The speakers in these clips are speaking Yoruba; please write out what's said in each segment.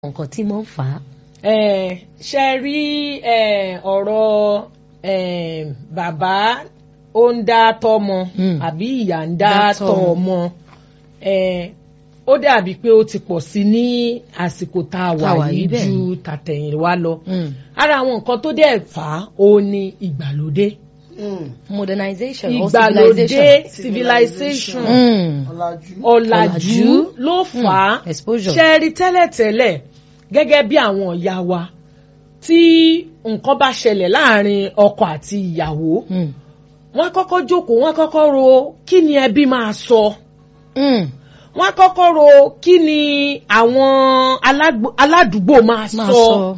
nǹkan tí mo ń fà á. Eh, ṣe rí eh, ọ̀rọ̀ eh, bàbá ó ń dá tọ́mọ Mm. àbí ìyá ń dá Dá tọ́ tọ́mọ. ọmọ eh, ó dàbí pé ó ti pọ̀ sí ní àsìkò tá a Tá a wà wà yìí yìí bẹ́ẹ̀ ju ni. tàtẹ̀yìnwá lọ. Mm. ara àwọn nǹkan tó dẹ̀ fà á ó ní ìgbàlódé modernization or ìgbàlódé civilization. civilization Mm. ọ̀làjú. ọ̀làjú ló fà á Mm. exposure. ṣe rí tẹ́lẹ̀tẹ́lẹ̀ gẹ́gẹ́ bí àwọn ìyá wa tí nǹkan bá ṣẹlẹ̀ láàrin ọkọ àti ìyàwó Mm. wọ́n á kọ́kọ́ jókòó wọ́n á kọ́kọ́ ro kí ni ẹbí máa sọ Mm. wọ́n á kọ́kọ́ ro kí ni àwọn alágbo- aládùúgbò máa máa sọ sọ.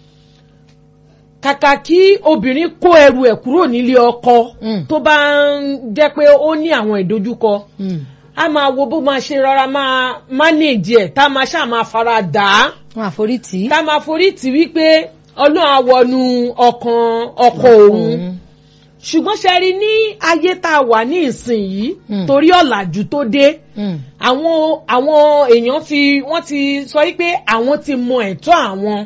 kàkà kí obìnrin kó ẹrù ẹ̀ kúrò nílé ọkọ Mm. tó bá ń jẹ́ pé ó ní àwọn ìdojúkọ Mm. a máa wo bó máa ṣe rọra máa manage ẹ̀ tá a máa ṣáà máa fara dà á wọn àforítì. tá a máa forí tì wípé ọlọ́run á wọnú ọkàn ọkọ òun ṣùgbọ́n ṣe rí ní ayé tá a wà ní ìsìn yìí Mm. torí ọ̀làjú tó dé Mm. àwọn àwọn èèyàn ti wọ́n ti sọ wípé àwọn ti mọ ẹ̀tọ́ àwọn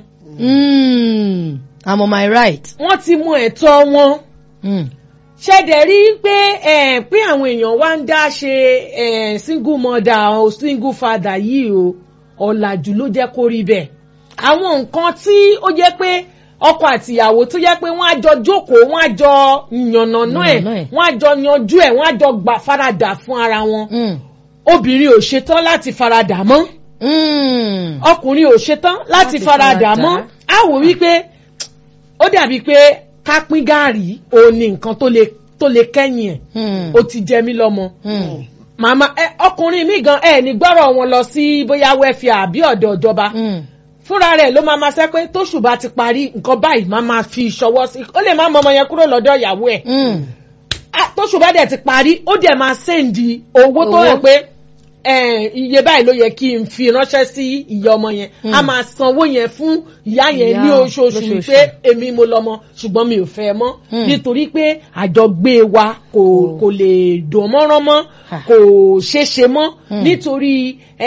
Mm. I'm on my right. wọ́n ti mọ ẹ̀tọ́ wọn Mm. ṣẹ̀dẹ̀ rí pé eh, pé àwọn èèyàn wá ń dá ṣe eh, single mother o single father yìí o ọ̀làjú ló jẹ́ kó rí bẹ́ẹ̀ àwọn nǹkan tí ó jẹ́ pé ọkọ àtìyàwó tó jẹ́ pé wọ́n á jọ jókòó wọ́n á jọ yànnàná ẹ̀ Yànnàná ẹ̀. wọ́n á jọ yanjú ẹ̀ wọ́n á jọ gbà faradà fún ara wọn Mm. obìnrin ò ṣetán láti faradà mọ́ Mm. ọkùnrin ò ṣetán láti Láti faradà faradà. mọ́ á wò wípé ó dàbí pé ká pín gàárì òun ni nǹkan tó lè tó lè kẹ́yìn ẹ̀ Mm. ó ti jẹ mí lọ́mọ Mm. màmá ẹ ọkùnrin mi gan ẹ ní gbọ́rọ̀ wọn lọ sí bóyá wẹ́fìà àbí ọ̀dọ̀ ìjọba Mm. fúnra rẹ̀ ló máa ma sẹ́ pé tóṣù bá ti parí nǹkan báyìí máa ma fi ṣọwọ́ sí ó lè má mọ ọmọ yẹn kúrò lọ́dọ̀ ìyàwó ẹ̀ Mm. Ah, tóṣù bá dẹ̀ ti parí ó dẹ̀ máa sẹ́ǹdì owó tó Owó. yẹ pé eh, iye báyìí ló yẹ kí n fi ránṣẹ́ sí ìyá ọmọ yẹn a máa sanwó yẹn fún ìyá yẹn Ìyá ní oṣooṣù lóṣooṣù. wípé èmi mo lọ́mọ ṣùgbọ́n mi ò fẹ́ ẹ mọ́ Mm. nítorí pé àjọgbé wa kò kò lè dùn mọ́rán mọ́ Ah. kò ṣeéṣe mọ́ Mm. nítorí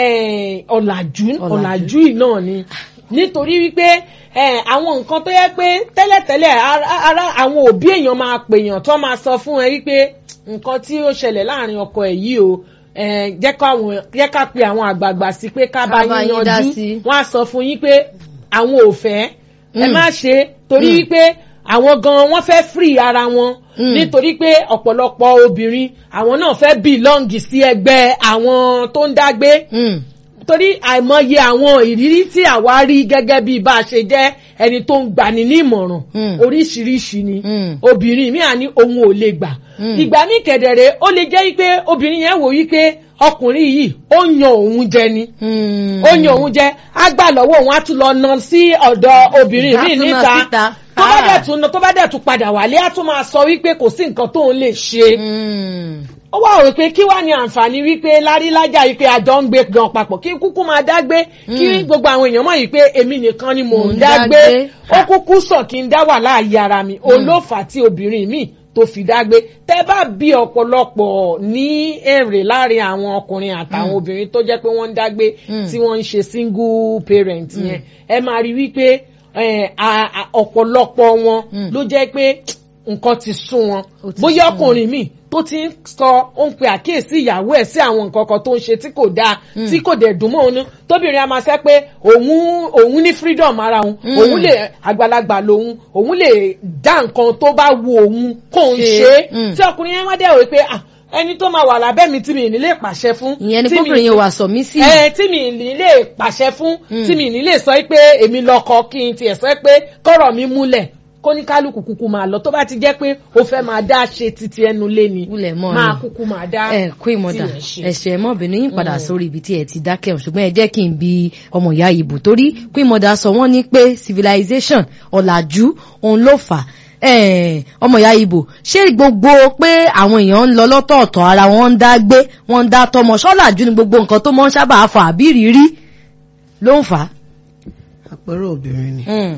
eh, ọ̀làjú Ọ̀làjú. ọ̀làjú yìí náà ni nítorí wípé eh, àwọn nǹkan tó yẹ pé tẹ́lẹ̀tẹ́lẹ̀ ara ara àwọn òbí èèyàn máa pèèyàn tó máa sọ fún ẹ wípé nǹkan tí ó ṣẹlẹ̀ láàrin ọkọ ẹ̀ yìí o eh, jẹ́ ká àwọn- jẹ́ ká pe àwọn àgbààgbà sí pé ká bá Ká bá yín yín dá yanjú sí. wọ́n á sọ fún yín pé àwọn ò fẹ́ ẹ Mm. má ṣe torí Mm. wípé àwọn gan wọ́n fẹ́ free ara wọn Mm. nítorí pé ọ̀pọ̀lọpọ̀ obìnrin àwọn náà fẹ́ belong sí ẹgbẹ́ àwọn tó ń dágbé Mm. torí àìmọye àwọn ìrírí tí àwa rí gẹ́gẹ́ bí bá a ṣe jẹ́ ẹni tó ń gbani ní ìmọ̀ràn Mm. oríṣiríṣi ni Mm. obìnrin mi à ní òun ò lè gbà Mm. ìgbà ní kẹ̀dẹ̀rẹ̀ ó lè jẹ́ pé obìnrin yẹn wò wípé ọkùnrin yìí ó yan òun jẹ ni Mm. ó yan òun jẹ á gbà lọ́wọ́ òun á tún lọ na sí ọ̀dọ̀ obìnrin Á mi tún na níta síta. tó bá Ah. dẹ̀ tún tó bá dẹ̀ tún padà wálé á tún máa sọ wípé kò sí nǹkan tóun lè ṣe Mm. ó wá rò pé kí wá ní àǹfààní wípé lárílájà yìí pé àjọ ń gbé gan papọ̀ kí kúkú máa dágbé kí Mm. gbogbo àwọn èèyàn mọ̀ yìí pé èmi nìkan ni mò Mò ń ń dágbé dágbé. ó kúkú sàn kí n dá wà láàyè ara mi òun ló fà á tí obìnrin mi tó fi dágbé tẹ́ bá bí ọ̀pọ̀lọpọ̀ ní èrè láàrin àwọn ọkùnrin àtàwọn obìnrin tó jẹ́ pé wọ́n ń dágbé Mm. tí wọ́n ń ṣe single parent yẹn ẹ máa rí wípé eh, a- a- ọ̀pọ̀lọpọ̀ wọn Mm. ló jẹ́ pé nǹkan ti sún wọn Ó ti bóyá sún wọn. ọkùnrin mi tó ti ń sọ ó ń pe àkíyèsí ìyàwó ẹ̀ sí àwọn nǹkan kan tó ń ṣe tí kò dáa Mm. tí kò dẹ̀ dùn mọ́ òun tóbìnrin a máa sẹ́ pé òun òun ní freedom ara òun Mm. òun lè àgbàlagbà lòun òun lè dá nǹkan tó bá wu òun kó ń Ṣe. ṣe Mm. tí ọkùnrin yẹn wá dẹ̀ wò pé ah ẹni tó máa wà lábẹ́ mi tí mi ní lè pàṣẹ fún ìyẹn ni tí mi- kóbìnrin yẹn wà sọ mí sí. ẹ tí mi ní lè pàṣẹ fún Mm. tí mi ní lè sọ pé èmi lọkọ kí n tiẹ̀ sọ pé kọ́rọ̀ mi múlẹ̀ kó ní kálukú kúkú máa lọ tó bá ti jẹ́ pé o fẹ́ máa dá ṣe titi ẹnu lé ni Wúlẹ̀ mọ́ máa ni. kúkú máa dá ẹ kó ìmọ̀dà tiẹ̀ ṣe. ẹ̀ṣẹ̀ mọ́bìnrin yín padà sórí ibi tí ẹ ti dákẹ́ ọ̀ ṣùgbọ́n ẹ jẹ́ kí n bi ọmọ ìyá ìbò torí kó ìmọ̀dà sọ wọ́n ní pé civilization ọ̀làjú òun ló fà á ọmọ ìyá ìbò ṣé gbogbo pé àwọn èèyàn ń lọ lọ́tọ̀ọ̀tọ̀ ara wọn ń dá gbé wọn ń dá tọmọ ṣọ́làjú ni gbogbo nǹkan tó mọ́ ń sábà fà á bí rírí ló ń fà á. àpẹẹrẹ obìnrin ni Mm.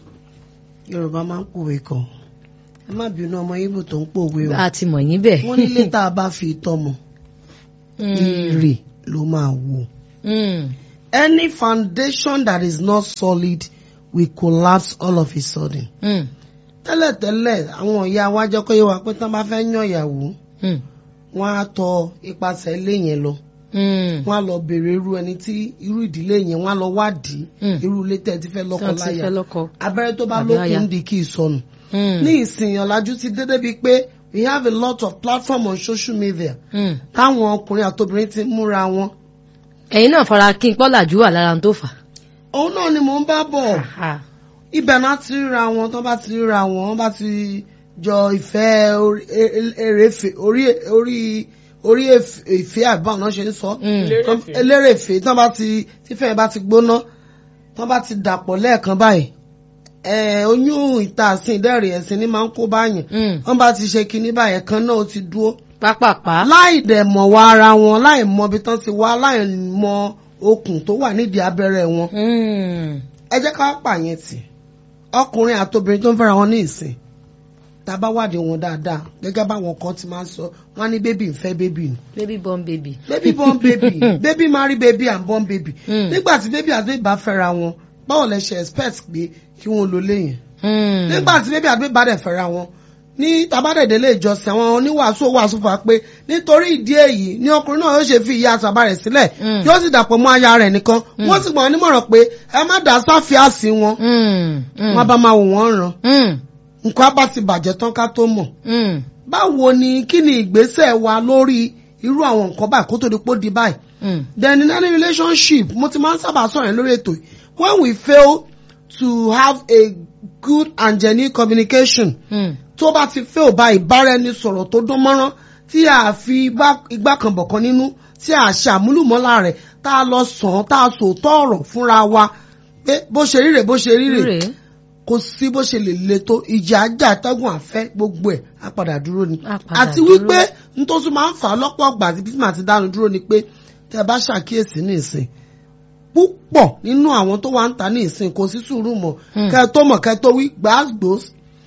yorùbá máa ń pòwe kan ẹ má bínú ọmọ ibo tó ń pòwe o a ti mọ̀ yín bẹ́ẹ̀. wọ́n nílé tá a bá fi tọ́mọ Mm. ire ló máa wò Mm. any foundation that is not solid will collapse all of a sudden. Mm, tẹ́lẹ̀tẹ́lẹ̀ àwọn ìyá wa jẹ́ kó yé wa pé tán bá fẹ́ yàn ìyàwó mm, wọ́n á tọ ipasẹ̀ ilé yẹn lọ mm. wọ́n á lọ béèrè irú ẹni tí irú ìdílé yẹn wọ́n á lọ wádìí Mm. irú ilé tẹ́ ẹ ti fẹ́ lọ́kọ Tí wọ́n ti láya fẹ́ lọ́kọ. abẹ́rẹ́ tó bá Àbí aya. lókun di kí ìsọnù Mm, ní ìsìn ọ̀làjú ti dédé bíi pé we have a lot of platform on social media mm. táwọn ọkùnrin àtobìnrin ti múra wọn ẹ̀yin náà fara kí n pọ́làjú wà lára tó fà. òun náà ni mò ń bá bọ̀ ibẹ̀ náà ti ríra wọn tó bá ti ríra wọn wọ́n bá ti jọ ìfẹ́ orí- e- eréfe orí orí orí èf- ìfẹ́ àbáwọn náà ṣe ń sọ Mm. Elérèfé. elérèfé tó bá ti tífẹ́ bá ti gbóná tó bá ti dàpọ̀ lẹ́ẹ̀kan báyìí ẹ̀ oyún ìta àsìn ìdẹ́rìn ẹ̀sìn ni máa ń kó báyìí Mm. wọ́n bá ti ṣe kinní báyẹn kan náà ó ti dúró pápápá. láì dẹ̀ mọ̀ wá ara wọn láì mọ ibi tán ti wá láì mọ okùn tó wà nídìí abẹ́rẹ́ wọn Mm. ẹ jẹ́ ká pààyàn tì ọkùnrin àtobìnrin tó ń fẹ́ra wọn ní ìsìn tá a bá wádìí wọn dáadáa gẹ́gẹ́ báwọn kan ti máa ń sọ wọ́n á ní bébì ń fẹ́ bébì ni baby born baby. baby born baby baby marry baby and born baby Mm. nígbà tí baby àti baby bá fẹ́ra wọn báwo lẹ ṣe expect pé kí wọ́n lo léyìn Mm. nígbà tí baby àti baby bá dẹ̀ fẹ́ra wọn ní tabadẹ̀dẹ̀ lè jọsìn àwọn oníwàásù wàásù fà pé nítorí ìdí èyí ni ọkùnrin náà yóò ṣe fi ìyá àtàbà rẹ̀ sílẹ̀ Mm. yóò sì dàpọ̀ mọ́ aya rẹ̀ nìkan wọ́n sì gbọ́n wọn nímọ̀ràn pé ẹ má dá sáfíàsì wọn Mm. Mm. wọ́n bá máa wò wọ́n ràn Mm. nǹkan á bá ti bàjẹ́ tán ká tó mọ̀ Mm. báwo ni kí ni ìgbésẹ̀ wa lórí irú àwọn nǹkan báyìí kó tó di pó di báyìí Mm. then in any relationship mo ti máa ń sábà sọ̀rọ̀ yẹn lórí ètò yìí when we fail to have a good and genuine communication Mm. tó bá ti fail bá ìbáraẹnisọ̀rọ̀ tó dán mọ́rán tí a fi igbá- igbá kan bọ̀kan nínú tí a ṣe àmúlùmọ́lá rẹ̀ tá a lọ sàn án tá a sòótọ́ ọ̀rọ̀ fúnra wa pé bó ṣe rí rè bó ṣe rí rè Rèé. kò sí bó ṣe lè le tó ìjà ajá àtẹ́gùn àfẹ́ gbogbo ẹ̀ á padà dúró ni Á padà àti dúró. wípé n tó tún máa ń fà á lọ́pọ̀ ọgbà àti bísí àti dánu dúró ni pé tẹ́ ẹ bá ṣàkíyèsí ní ìsìn púpọ̀ nínú àwọn tó wà ń ta ní ìsìn kò sí sùúrù mọ́ Hmm. kẹ́ ẹ tó mọ̀ kẹ́ ẹ tó wí gbàgbós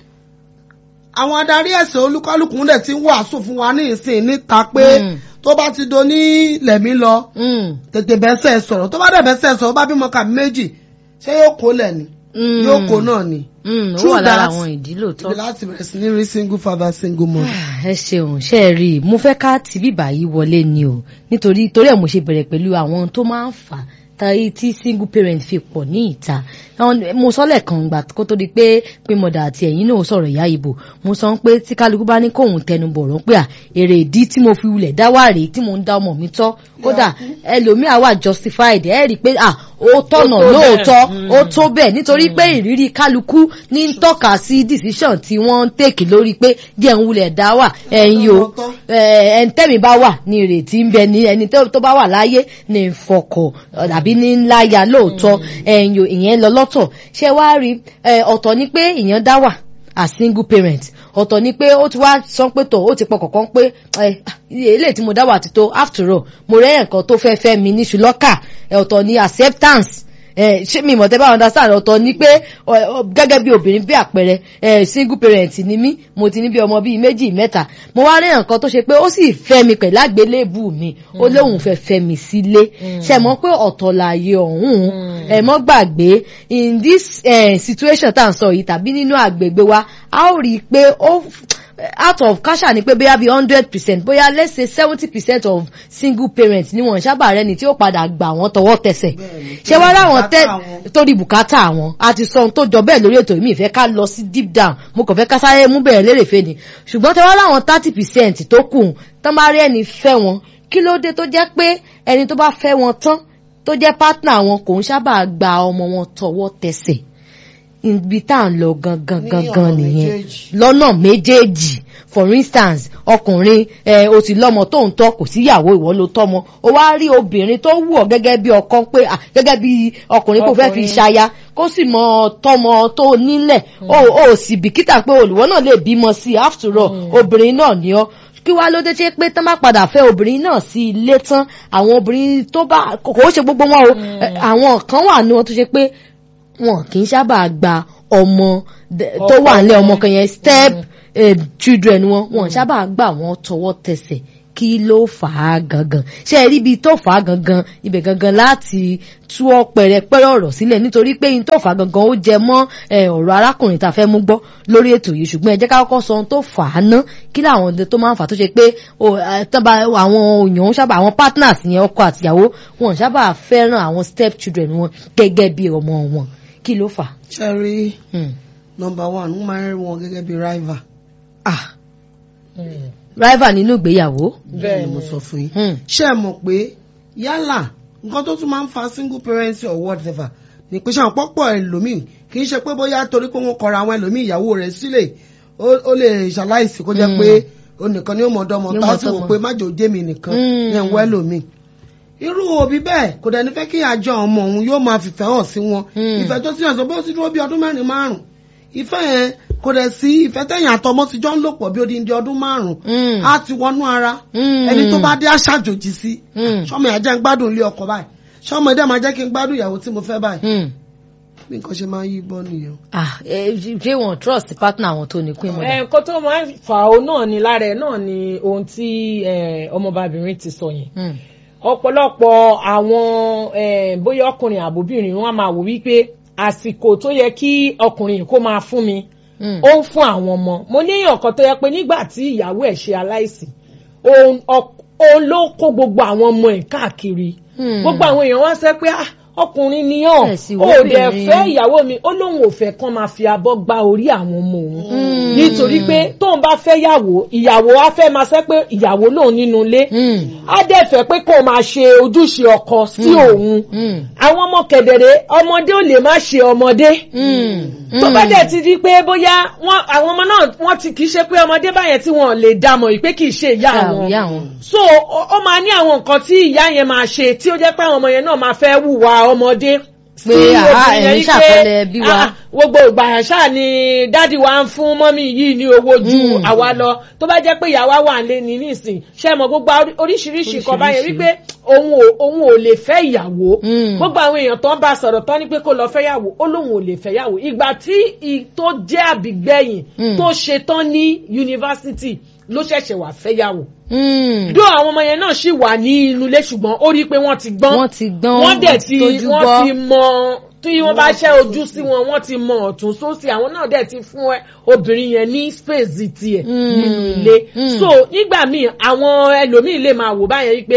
àwọn adarí ẹ̀sìn olúkálùkù ń dẹ̀ ti ń wàásù fún wa ní ìsìn níta pé Hmm. tó bá ti do ní lẹ̀mí lọ Mm. tètè bẹ́sẹ̀ sọ̀rọ̀ tó bá dẹ̀ bẹ́sẹ̀ sọ̀rọ̀ bá bímọ kàbí méjì ṣé yóò kó lẹ̀ ni Mm. yóò kó náà ni Mm. ó True wà lára that. àwọn ìdí lóòótọ́. ibi láti bẹ̀rẹ̀ sí ní rí single father single mother. ẹ ṣeun ṣe é rí i mo fẹ́ ká tì bíbà yìí wọlé ni o nítorí torí ẹ̀ mo ṣe bẹ̀rẹ̀ pẹ̀lú àwọn tó máa ń fà á tàyí tí single parent fi pọ̀ ní ìta Àwọn- mo sọ lẹ́ẹ̀kan gbà kó tó di pé pé mọ̀dà àti ẹ̀yìn náà sọ̀rọ̀ ìyá ìbò mo sọ pé tí kálukú bá ní kóun tẹnu bọ̀rọ̀ pé à èrè ìdí tí mo fi wulẹ̀ dá wà rèé tí mo ń dá ọmọ mi tọ́ kódà ẹlòmíà wà justified ẹ rí i pé à ó tọ̀nà Ó tó bẹ́ẹ̀. lóòótọ́ Mm. ó tó bẹ́ẹ̀ nítorí pé ìrírí kálukú ní ń tọ́ka sí decision tí wọ́n ń tèkì lórí pé díẹ̀ ń wulẹ̀ dá wà ẹ̀yin o ẹni tẹ́mi bá wà ní ìrètí ń bẹ ní ẹni tó tó bá wà láyé ní ìfọkọ̀ àbí ní ńláya lóòótọ́ ẹ̀yin o ìyẹn lọ lọ́tọ̀ ṣé wàá rí ẹ, ọ̀tọ̀ ni pé ìyẹn dá wà as single parent ọ̀tọ̀ ni pé ó ti wá sọ pé tó ó ti pọ̀ kọ̀ọ̀kan pé ẹ, eléyìí tí mo dá wà ti tó after all mo rẹ́ nǹkan tó fẹ́ fẹ́ mi ní ṣùlọ́kà ẹ, ọ̀tọ̀ ni acceptance ẹ ṣé mi ìmọ̀tẹ́ bá understand ọ̀tọ̀ ni pé ọ, ọ, gẹ́gẹ́ bí obìnrin bí àpẹẹrẹ ẹ single parent ni mí mo ti ní bí ọmọ bíi méjì mẹ́ta mo wá rí nǹkan tó ṣe pé ó sì fẹ́ mi pẹ̀lú àgbélébù mi ó lóun fẹ́ fẹ́ mi sílé ṣe mọ̀ pé ọ̀tọ̀ láàyè ọ̀hún ẹ mọ́ gbàgbé in this eh, situation tá à ń sọ yìí tàbí nínú àgbègbè wa a ó rí i pé ó out of kasha ni pé bóyá bí hundred percent bóyá let's say seventy percent of single parents ni wọn sábà rẹni tí ó padà gbà wọn tọwọ́ tẹsẹ̀ Bẹ́ẹ̀ni, ṣé wá láwọn tẹ bùkátà wọn. torí bùkátà àwọn a ti sọ ohun tó jọ bẹ́ẹ̀ lórí ètò yìí mi ìfẹ́ ká lọ sí deep down mo kàn fẹ́ ká sáré mú bẹ̀rẹ̀ lérèfé ni ṣùgbọ́n tẹ wá láwọn thirty percent tó kù tán bá rí ẹni fẹ́ wọn kí ló dé tó jẹ́ pé ẹni tó bá fẹ́ wọn tán tó jẹ́ partner wọn kò ń sábà gba ọmọ wọn tọwọ́ tẹsẹ̀ ibi tá à ń lọ gangan Ní gangan ọ̀nà nìyẹn méjèèjì. lọ́nà méjèèjì for instance ọkùnrin ẹ o ti lọ́mọ tó ń tọ́ kò síyàwó ìwọ ló tọ́mọ o wá rí obìnrin tó wù ọ́ gẹ́gẹ́ bí ọkọ pé à gẹ́gẹ́ bí ọkùnrin kò fẹ́ fi Ọkùnrin. ṣaya kó sì mọ tọ́mọ tó nílẹ̀ o ò sì bìkítà pé olùwọ́ náà lè bímọ sí i after all obìnrin náà ni ọ́ kí wá ló dé tí pé tán bá padà fẹ́ obìnrin náà sí ilé tán àwọn obìnrin tó bá kò kò ó ṣe gbogbo wọn o ẹ, àwọn kan wà ní wọn tó ṣe pé wọn kì í sábà gba ọmọ d- tó wà nílẹ̀ ọmọ kan yẹn step eh, children wọn wọn sábà gbà wọn tọwọ́ tẹsẹ̀ kí ló fà á gangan ṣé ẹ rí ibi tó fà á gangan ibẹ̀ gangan láti tú ọ pẹ̀rẹ̀pẹ̀rẹ̀ ọ̀rọ̀ sílẹ̀ nítorí pé in tó fà á gangan ó jẹ mọ́ ọ̀rọ̀ arákùnrin tá a fẹ́ mú gbọ́ lórí ètò yìí ṣùgbọ́n ẹ jẹ́ ká kọ́kọ́ sọ ohun tó fà á ná kí làwọn ọdẹ tó máa ń fà tó ṣe pé tọ́ba àwọn òyìn sábà àwọn partners yẹn ọkọ àtìyàwó wọn sábà fẹ́ràn àwọn step children wọn gẹ́gẹ́ bí ọmọ wọn kí ló fà. cherry number one wọ́n máa ń rí wọn gẹ́gẹ́ bí rival. ah rival nínú ìgbéyàwó. bẹ́ẹ̀ ni mo sọ fún yín. ṣé ẹ mọ̀ pé yálà nǹkan tó tún máa ń fa single parent or whatever ní pé ṣe àwọn pọ́pọ̀ ẹlòmíì kì í ṣe pé bóyá torí pé wọ́n kọra àwọn ẹlòmíì ìyàwó rẹ̀ sílẹ̀ ó lè ṣaláìsí kó jẹ́ pé onìkan ni ó mọ̀ ọdọ́mọ tá a sì wò pé má jò dé mi nìkan yẹn wọ́ ẹlòmíì irú òbí bẹ́ẹ̀ kò dẹ̀ ní fẹ́ kí àjọ ọmọ òun yóò máa fìfẹ́ hàn sí wọn ìfẹ́ tó sì hàn sọ bó ti dúró bí ọdún mẹ́rin márùn ìfẹ́ yẹn kò dẹ̀ sí ìfẹ́ tẹ̀yìn àtọmọ ti jọ ń lò pọ̀ bí odindi ọdún márùn á ti wọnú ara ẹni tó bá dé aṣàjòjì sí sọmọ ìyá jẹ́ ń gbádùn ilé ọkọ báyìí sọmọ ẹ̀dẹ̀ máa jẹ́ kí n gbádùn ìyàwó tí mo fẹ́ báyìí bí nǹkan ṣe máa ń yí bọ́ nìyẹn. ṣé wọn trust partner àwọn tó ní pín mọ́dà. nǹkan tó máa ń fà ó náà ni lára ẹ̀ náà ni ohun tí ọmọbabìnrin ti sọ yẹn ọ̀pọ̀lọpọ̀ àwọn bóyá ọkùnrin àbóbìnrin wọn máa wò wípé àsìkò tó yẹ kí ọkùnrin kó máa fún mi ó ń fún àwọn ọmọ mo ní èèyàn kan tó yẹ pé nígbà tí ìyàwó ẹ̀ ṣe aláìsí òun ló kó gbogbo àwọn ọmọ ẹ̀ káàkiri gbogbo àwọn èèyàn wá sẹ́ pé ọkùnrin ni ọ́ ò dẹ̀ fẹ́ ìyàwó mi ó lóun ò fẹ́ kán máa fi abọ́ gba orí àwọn ọmọ òun nítorí pé tóun bá fẹ́ yàwó ìyàwó á fẹ́ máa sẹ́ pé ìyàwó lòun nínú ilé á dẹ̀ fẹ́ pé kó máa ṣe ojúṣe ọkọ sí òun àwọn ọmọ kẹ̀dẹ̀rẹ̀ ọmọdé ò lè má ṣe ọmọdé tó bá dẹ̀ ti di pé bóyá àwọn ọmọ náà wọ́n ti kì í ṣe pé ọmọdé báyẹn tí wọ́n lè dàmọ̀ ìpé kì í ṣe ìyá wọn so ó máa ní àwọn nǹkan tí ìyá yẹn máa ṣe tí ó jẹ́ pé àwọn ọmọ yẹn náà máa fẹ́ wùwà ọmọdé pé àá ẹ̀yin ṣàpẹẹrẹ bí wa. gbogbo ìgbà ṣáà ni dádì wa ń fún mọ́mí yìí ní owó ju àwa lọ tó bá jẹ́ pé ìyàwó wà lé ní nísìn ṣe mọ̀ gbogbo oríṣiríṣi nǹkan báyẹn wípé òun ò lè fẹ́ ìyàwó gbogbo àwọn èèyàn tó ń bá sọ̀rọ̀ tán ní pé kó lọ fẹ́ yàwó ó lóun ò lè fẹ́ yàwó ìgbà tí tó jẹ́ àbígbẹ̀yìn tó ṣe tán ní yunifásitì ló ṣẹ̀ṣẹ̀ wà fẹ́yàwó. dó àwọn ọmọ yẹn náà ṣì wà ní inú ilé ṣùgbọ́n ó rí i pé wọ́n ti gbọ́n wọ́n ti gbọ́n wọ́n dẹ̀ ti wọ́n ti mọ tí wọ́n bá ṣẹ́ ojú sí wọn wọ́n ti mọ ọ̀tún sósì àwọn náà dẹ̀ ti fún obìnrin yẹn ní space tiẹ̀ nínú ilé. so nígbà míì àwọn ẹlòmíì lè máa wò báyẹn wípé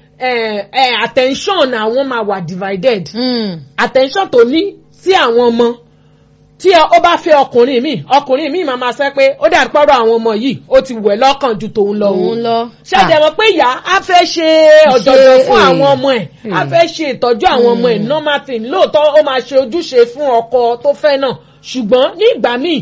attention àwọn máa wà divided attention tó ní sí àwọn ọmọ tí ó bá fẹ́ ọkùnrin mi ọkùnrin mi máa ma sẹ́ pé ó dà pọ́rọ̀ àwọn ọmọ yìí ó ti wẹ̀ lọ́kàn ju tòun lọ òun ṣàjẹ́ mọ̀ pé ìyá á fẹ́ ṣe ọ̀jọ̀jọ̀ fún àwọn ọmọ ẹ̀ á fẹ́ ṣe ìtọ́jú àwọn ọmọ ẹ̀ normal thing lóòótọ́ ó máa ṣe ojúṣe fún ọkọ tó fẹ́ náà ṣùgbọ́n ní ìgbà míì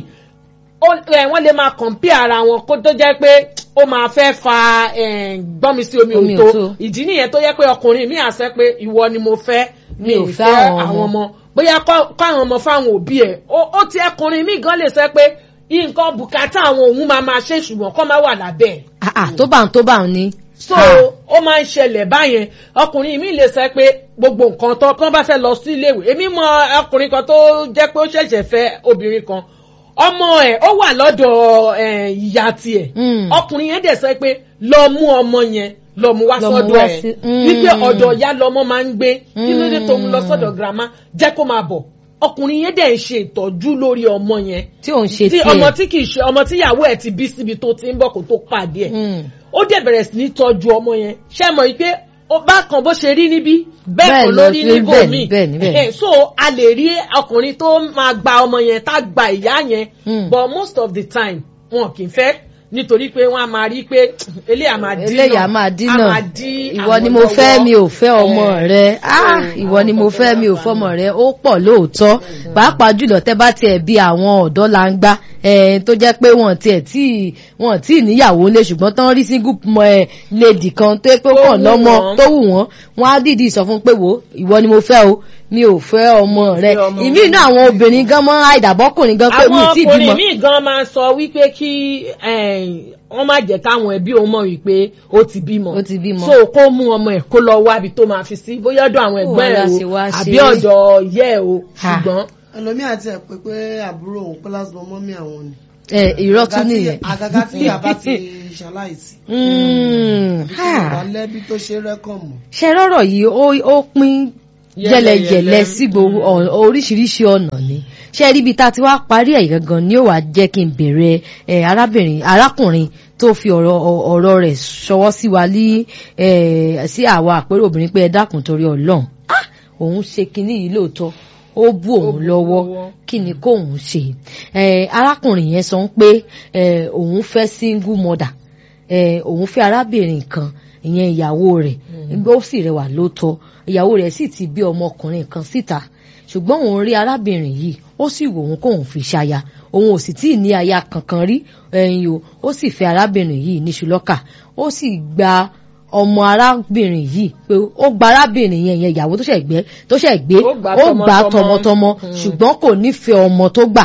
wọ́n lè máa compare ara wọn kó tó jẹ́ pé ó máa fẹ́ fa gbọ́nmi sí omi òtó ìdí nìyẹn tó yẹ pé ọkùnrin mi àṣẹ pé ìwọ ni mo fẹ́ mi ò fẹ́ àwọn ọmọ bóyá káwọn ọmọ fáwọn òbí ẹ̀ ó ti ẹkùnrin mi gan lè sọ pé nǹkan bùkátà àwọn òun máa máa ṣe ṣùgbọ́n kọ́ máa wà lábẹ́ ẹ̀. tó bá ń tó bá ń ní. so ó máa ń ṣẹlẹ̀ báyẹn ọkùnrin mi lè sọ pé gbogbo nǹkan tó kán bá fẹ́ lọ sí iléèwé èmi mọ ọkùnrin kan tó jẹ́ pé ó ṣẹ̀ṣẹ̀ fẹ́ obìnrin kan ọmọ ẹ̀ ó wà lọ́dọ̀ ìyá tiẹ̀ ọkùnrin yẹn dẹ̀ sọ pé lọ mú ọmọ yẹn lọ mú wá sọ́dọ̀ ẹ̀ wípé ọ̀dọ̀ ìyá lọmọ máa ń gbé kí ló dé tó ń lọ sọ́dọ̀ girama jẹ́ kó máa bọ̀ ọkùnrin yẹn dẹ̀ ń ṣe ìtọ́jú lórí ọmọ yẹn tí òun ṣe tiẹ̀ ọmọ tí kì í ṣe ọmọ tí ìyàwó ẹ̀ ti bí síbi tó ti ń bọ̀ kó tó pàdé ẹ̀ ó dẹ̀ bẹ̀rẹ̀ sí ní tọ́jú ọmọ yẹn ṣé mọ̀ pé bákan bó ṣe rí níbí bẹ́ẹ̀ kan ló rí níbò míì so a lè rí ọkùnrin tó máa gba ọmọ yẹn tá gba ìyá yẹn but most of the time wọn kì í fẹ́ nítorí pé wọn a máa rí pé eléyà máa dín náà eléyà máa dín náà ìwọ ni mo fẹ́ mi ò fẹ́ ọmọ rẹ ìwọ ni mo fẹ́ mi ò fẹ́ ọmọ rẹ ó pọ̀ lóòótọ́ pàápàá jùlọ tẹ́ bá tiẹ̀ bí àwọn ọ̀dọ́ la ń gbá tó jẹ́ pé wọ́n tiẹ̀ tí wọ́n tí níyàwó lé ṣùgbọ́n tán rí single lady kan tó pé kàn lọ́mọ tó wù wọ́n wọ́n á dìídì sọ fún pé wò ìwọ ni mo fẹ́ o mi ò fẹ́ ọmọ rẹ ìmí inú àwọn obìnrin gan mọ́ àìdàbọ́kùnrin gan pé mi ì tí ì bímọ. àwọn ọkùnrin míì gan máa sọ wípé kí wọ́n má jẹ́ káwọn ẹbí òun mọ̀ wípé ó ti bímọ ó ti bímọ so kó mú ọmọ ẹ̀ kó lọ wá ibi tó máa fi sí bóyá ọ̀dọ̀ àwọn ẹ̀gbọ́n ẹ̀ o àbí ọ̀dọ̀ ìyá ẹ̀ o ṣùgbọ́n. ẹlòmíì àti ẹ̀ pé pé àbúrò òun pé lásìkò mọ́mí àwọn ni. ẹ irọ́ tún nìyẹn. àgàgà tí yàrá ti ṣaláìsí. Mm, tí ha. yorùbá lẹ́bí tó ṣe rẹ́kọ̀mù. ṣe rọ́rọ̀ yìí ó ó pín jẹlẹjẹlẹ sí gbogbo ọ- oríṣiríṣi ọ̀nà ni ṣe rí ibi tá a ti wá parí ẹ̀ gangan ni ó wàá jẹ́ kí n bèrè ẹ arábìnrin arákùnrin tó fi ọ̀rọ̀ ọ- ọ̀rọ̀ rẹ̀ ṣọwọ́ sí wa ní ẹ sí àwa àpérò obìnrin pé ẹ dákun torí ọlọ́run Ah! òun ṣe kinní yìí lóòótọ́ ó bú òun lọ́wọ́ kí ni kóun ṣe ẹ arákùnrin yẹn sọ pé ẹ òun fẹ́ single mother ẹ òun fẹ́ arábìnrin kan ìyẹn ìyàwó rẹ̀ ó sì rẹwà lóòótọ́ ìyàwó rẹ̀ sì ti bí ọmọkùnrin kan síta ṣùgbọ́n òun rí arábìnrin yìí ó sì wò òun kóun fi ṣaya òun ò sì tíì ní aya kankan rí ẹyin o ó sì fẹ́ arábìnrin yìí níṣu lọ́kà ó sì gba ọmọ arábìnrin yìí pé ó gba arábìnrin yẹn yẹn ìyàwó tó ṣẹ̀ gbé tó ṣẹ̀ gbé Ó gbà ó gbà tọmọtọmọ. tọmọtọmọ ṣùgbọ́n kò nífẹ̀ẹ́ ọmọ tó gbà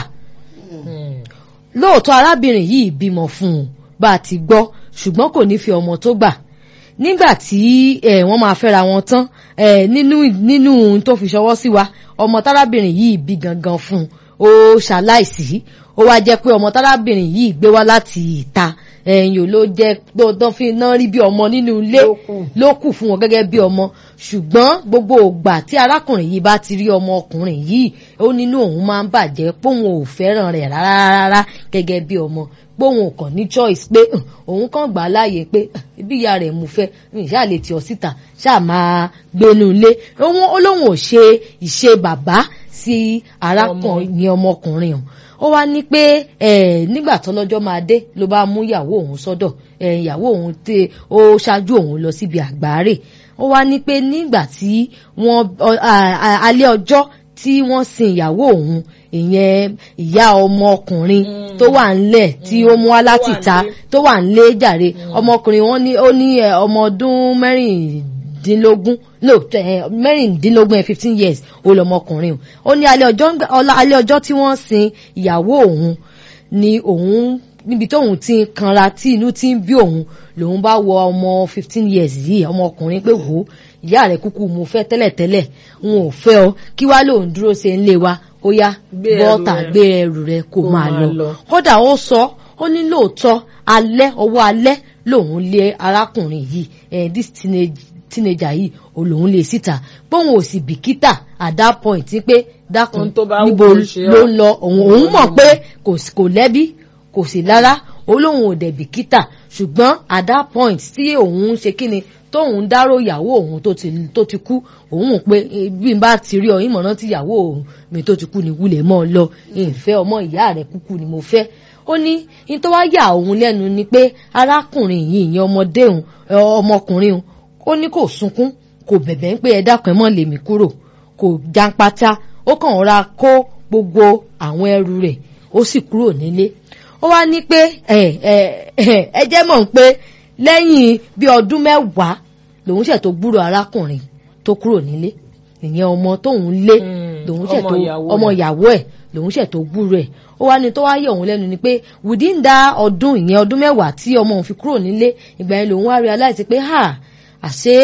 lóòótọ́ arábìnrin yìí bímọ fún un bá a ti gbọ́ ṣùgbọ́n kò ní fi ọmọ tó gbà nígbà tí eh, wọ́n máa fẹ́ra wọn tán eh, nínú nínú ohun tó fi ṣọwọ́ sí wa ọmọ tárábìnrin yìí bí gangan fún un ó ṣaláìsí ó wá jẹ́ pé ọmọ tárábìnrin yìí gbé wá láti ìta ẹ̀yìn ò ló jẹ́ tó fi náà rí bí ọmọ nínú ilé Ló kù. ló kù fún wọn gẹ́gẹ́ bí ọmọ ṣùgbọ́n gbogbo ògbà tí arákùnrin yìí bá ti rí ọmọ ọkùnrin yìí ó nínú òun máa ń bàjẹ́ póun ò fẹ́ràn rẹ̀ rárá rárá gẹ́gẹ́ bí ọmọ póun ò kàn ní choice pé "Ugh, òun kàn gbà á láàyè pé "Ugh, ibi ìyá rẹ̀ mú fẹ́ ṣáà lè tì ọ́ síta ṣáà máa gbénu ilé òun ó lóun ò ṣe ìṣe bàbá sí arákùnrin ní ọmọkùnrin ọ̀hún ó wá ní pé eh, nígbà tó lọ́jọ́ máa dé ló bá mú ìyàwó òun sọ́dọ̀ eh, ìyàwó òun tẹ ó ṣáájú òun lọ síbi àgbáre ó wá ní pé nígbà tí wọ́n ọ- a- a- alẹ́ ọjọ́ tí wọ́n sin ìyàwó òun ìyẹn ìyá ọmọkùnrin tó wà ńlẹ̀ tí ó mú wá láti ta nílé. tó wà ńlé jàre ọmọkùnrin wọn ní ó ní eh, ọmọ ọdún mẹ́rìndínlógún no eh, mẹ́rìndínlógún eh, fifteen years ó lọmọkùnrin o ó ní alẹ́ ọjọ́ ńgbà- ọlá- alẹ́ ọjọ́ tí wọ́n sin ìyàwó òun ni òun níbi tóun ti ń kanra tí inú ti ń bí òun lòun bá wọ ọmọ fifteen years yìí ọmọkùnrin pé wò ó ìyá rẹ̀ kúkú mo fẹ́ tẹ́lẹ̀tẹ́lẹ̀ n ò fẹ́ ọ kí wá lòun dúró ṣe ń lé wa ó yá Gbé ẹrù bọ́tà rẹ̀. gbé ẹrù rẹ̀ kó Kó máa máa lọ lọ. kódà ó sọ ó ní lóòótọ́ alẹ́ ọwọ́ alẹ́ lòun lé arákùnrin yìí eh, this teenage teenager yìí ò lòun lé síta póun ò sì bìkítà at that point ní pé dákun Ohun tó bá wù níbo kó ṣe ọ́. ló ń lọ òun òun mọ̀ pé kò sí- kò lẹ́bí kò sí lára olóhùn ò dẹ̀ bìkítà ṣùgbọ́n at that point tí òun ń ṣe kíni tóun dárò ìyàwó òun tó ti tó ti kú òun mọ̀ pé eh, bí n bá ti rí ọ ìmọ̀ràn tí ìyàwó òun mi tó ti kú ni wulẹ̀ mọ́ ọ lọ ìfẹ́ ọmọ ìyá rẹ̀ kúkú ni mo fẹ́ ó ní ní tó wá yà òun lẹ́nu ni pé arákùnrin yìí ìyẹn ọmọdé òun ẹ, ọmọkùnrin òun ó ní kò sunkún kò bẹ̀bẹ̀ ń pé ẹ dákun ẹ mọ́ lèmi kúrò kò jáńpátá ó kàn ra kó gbogbo àwọn ẹrù rẹ̀ ó sì kúrò nílé ó wá ní pé ẹ ẹ ẹ ẹ jẹ́ mọ̀ pé lẹ́yìn bí ọdún mẹ́wàá lòun ṣẹ̀ tó gbúrò arákùnrin tó kúrò nílé ìyẹn ọmọ tóun lé Mm, lòun ṣẹ̀ ọmọ tó ìyàwó ọmọ rẹ̀. ìyàwó ẹ̀ lòun ṣẹ̀ tó gbúrò ẹ̀ ó wá ní tó wá yẹ òun lẹ́nu ni pé within that ọdún ìyẹn ọdún mẹ́wàá tí ọmọ òun fi kúrò nílé ìgbà yẹn lòun wá realize pé ha àṣé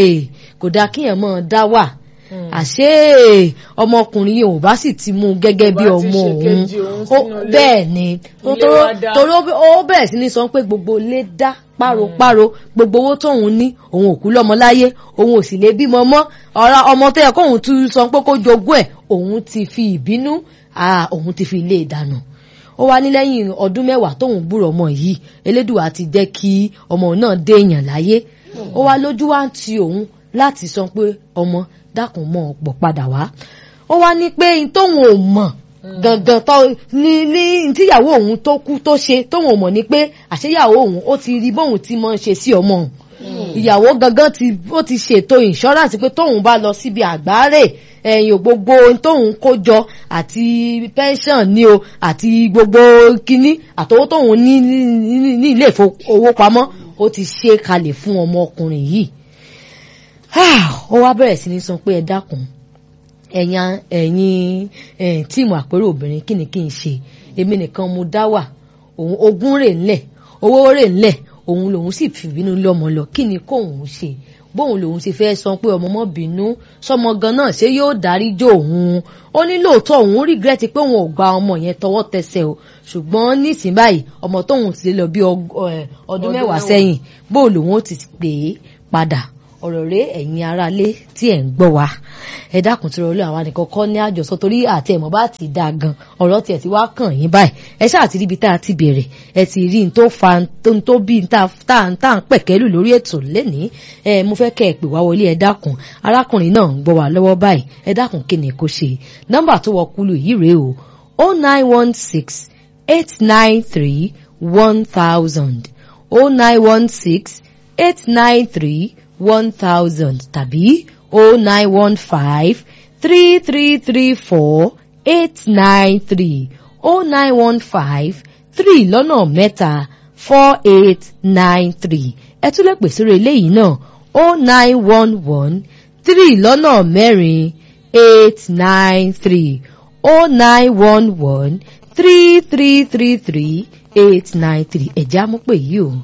kò dáa kíyàn mọ́ ọ dá wà àṣé ọmọkùnrin yìí ò bá sì ti mú un gẹ́gẹ́ bí Kò bá ti ọmọ ṣe òun kejì òun Ó- sínú ilé. bẹ́ẹ̀ ni tó- Ilé tó- wa dá. torí ó ó bẹ̀rẹ̀ sí ní sọ pé gbogbo ilé dá páropáro gbogbo owó tóun ní òun ò kú lọ́mọ láyé òun ò sì lè bímọ mọ́ ọ̀rọ̀ ọmọ tó yẹ kóun tún sọ pé kó jogún ẹ̀ òun ti fi ìbínú ah, òun ti fi ilé ìdáná ó wá ní lẹ́yìn ọdún mẹ́wàá tóun gbúrò ọmọ yìí elédùà ti jẹ́ kí ọmọ náà dé èèyàn láyé ó wá lójú wá ń ti òun láti sọ pé ọmọ dákun mọ́ ọ̀pọ̀ padà wá ó wá ní pé n tóun ò mọ̀ gangan tó ní ní tíyàwó òun tó kú tó ṣe tóun ò mọ̀ ni pé àṣeyàwó òun ó ti rí bóun ti máa ń ṣe sí ọmọ òun ìyàwó gangan ti ó ti ṣètò insurance pé tóun bá lọ síbi àgbáre ẹ̀yìn gbogbo ohun tóun kó jọ àti pension ni o àti gbogbo kinní àtọwọ́ tóun ní ní ní ilé ìfowópamọ́ ó ti ṣe kalẹ̀ fún ọmọkùnrin yìí ó wá bẹ̀rẹ̀ sí ní sọ pé ẹ dákun ẹ̀yin ẹ̀yin eh, tíìmù àpérò obìnrin kí ni kí n ṣe èmi nìkan mo dá wà òun ogún rè ńlẹ̀ owó rè ńlẹ̀ òun lòun sì fìbínú lọ́mọ lọ kí ni kóun ṣe bóun lòun ṣe fẹ́ sọ pé ọmọ mọ́ bínú sọmọ gan náà ṣé yóò dáríjì òun ó ní lóòótọ́ òun regret pé òun ò gba ọmọ yẹn tọwọ́ tẹsẹ̀ o ṣùgbọ́n nísìnyí báyìí ọmọ tóun ti lọ bí ọdún mẹ́wàá sẹ́yìn bóun lòun ó ti pè é padà ọ̀rọ̀ rẹ ẹ̀yin aráalé tí ẹ̀ ń gbọ́ wa ẹ dákun tí rọlẹ́ àwa nìkan kọ́ ní àjọsọ torí àti ẹ̀mọ́ bá ti dáa gan ọ̀rọ̀ tiẹ̀ ti wá kàn yín báyìí ẹ ṣáà ti ríbi tá a ti bẹ̀rẹ̀ ẹ ti rí n tó fa n tó bí n tá à ń pẹ̀kẹ́lù lórí ètò lẹ́nìí ẹ mo fẹ́ kẹ́ ẹ pè wá wọlé ẹ dákun arákùnrin náà ń gbọ́ wa lọ́wọ́ báyìí ẹ dákun kí ni kò ṣe nọ́mbà tó wọ kúlù yìí rèé o o nine one six eight nine three one thousand o nine one six eight nine three one thousand tàbí oh nine one five three three three four eight nine three oh nine one five three lọ́nà mẹ́ta four eight nine three ẹ tún lè pè sórí eléyìí náà oh nine one one three lọ́nà mẹ́rin eight nine three oh nine one one three three three three eight nine three ẹ̀já mú pè yìí o.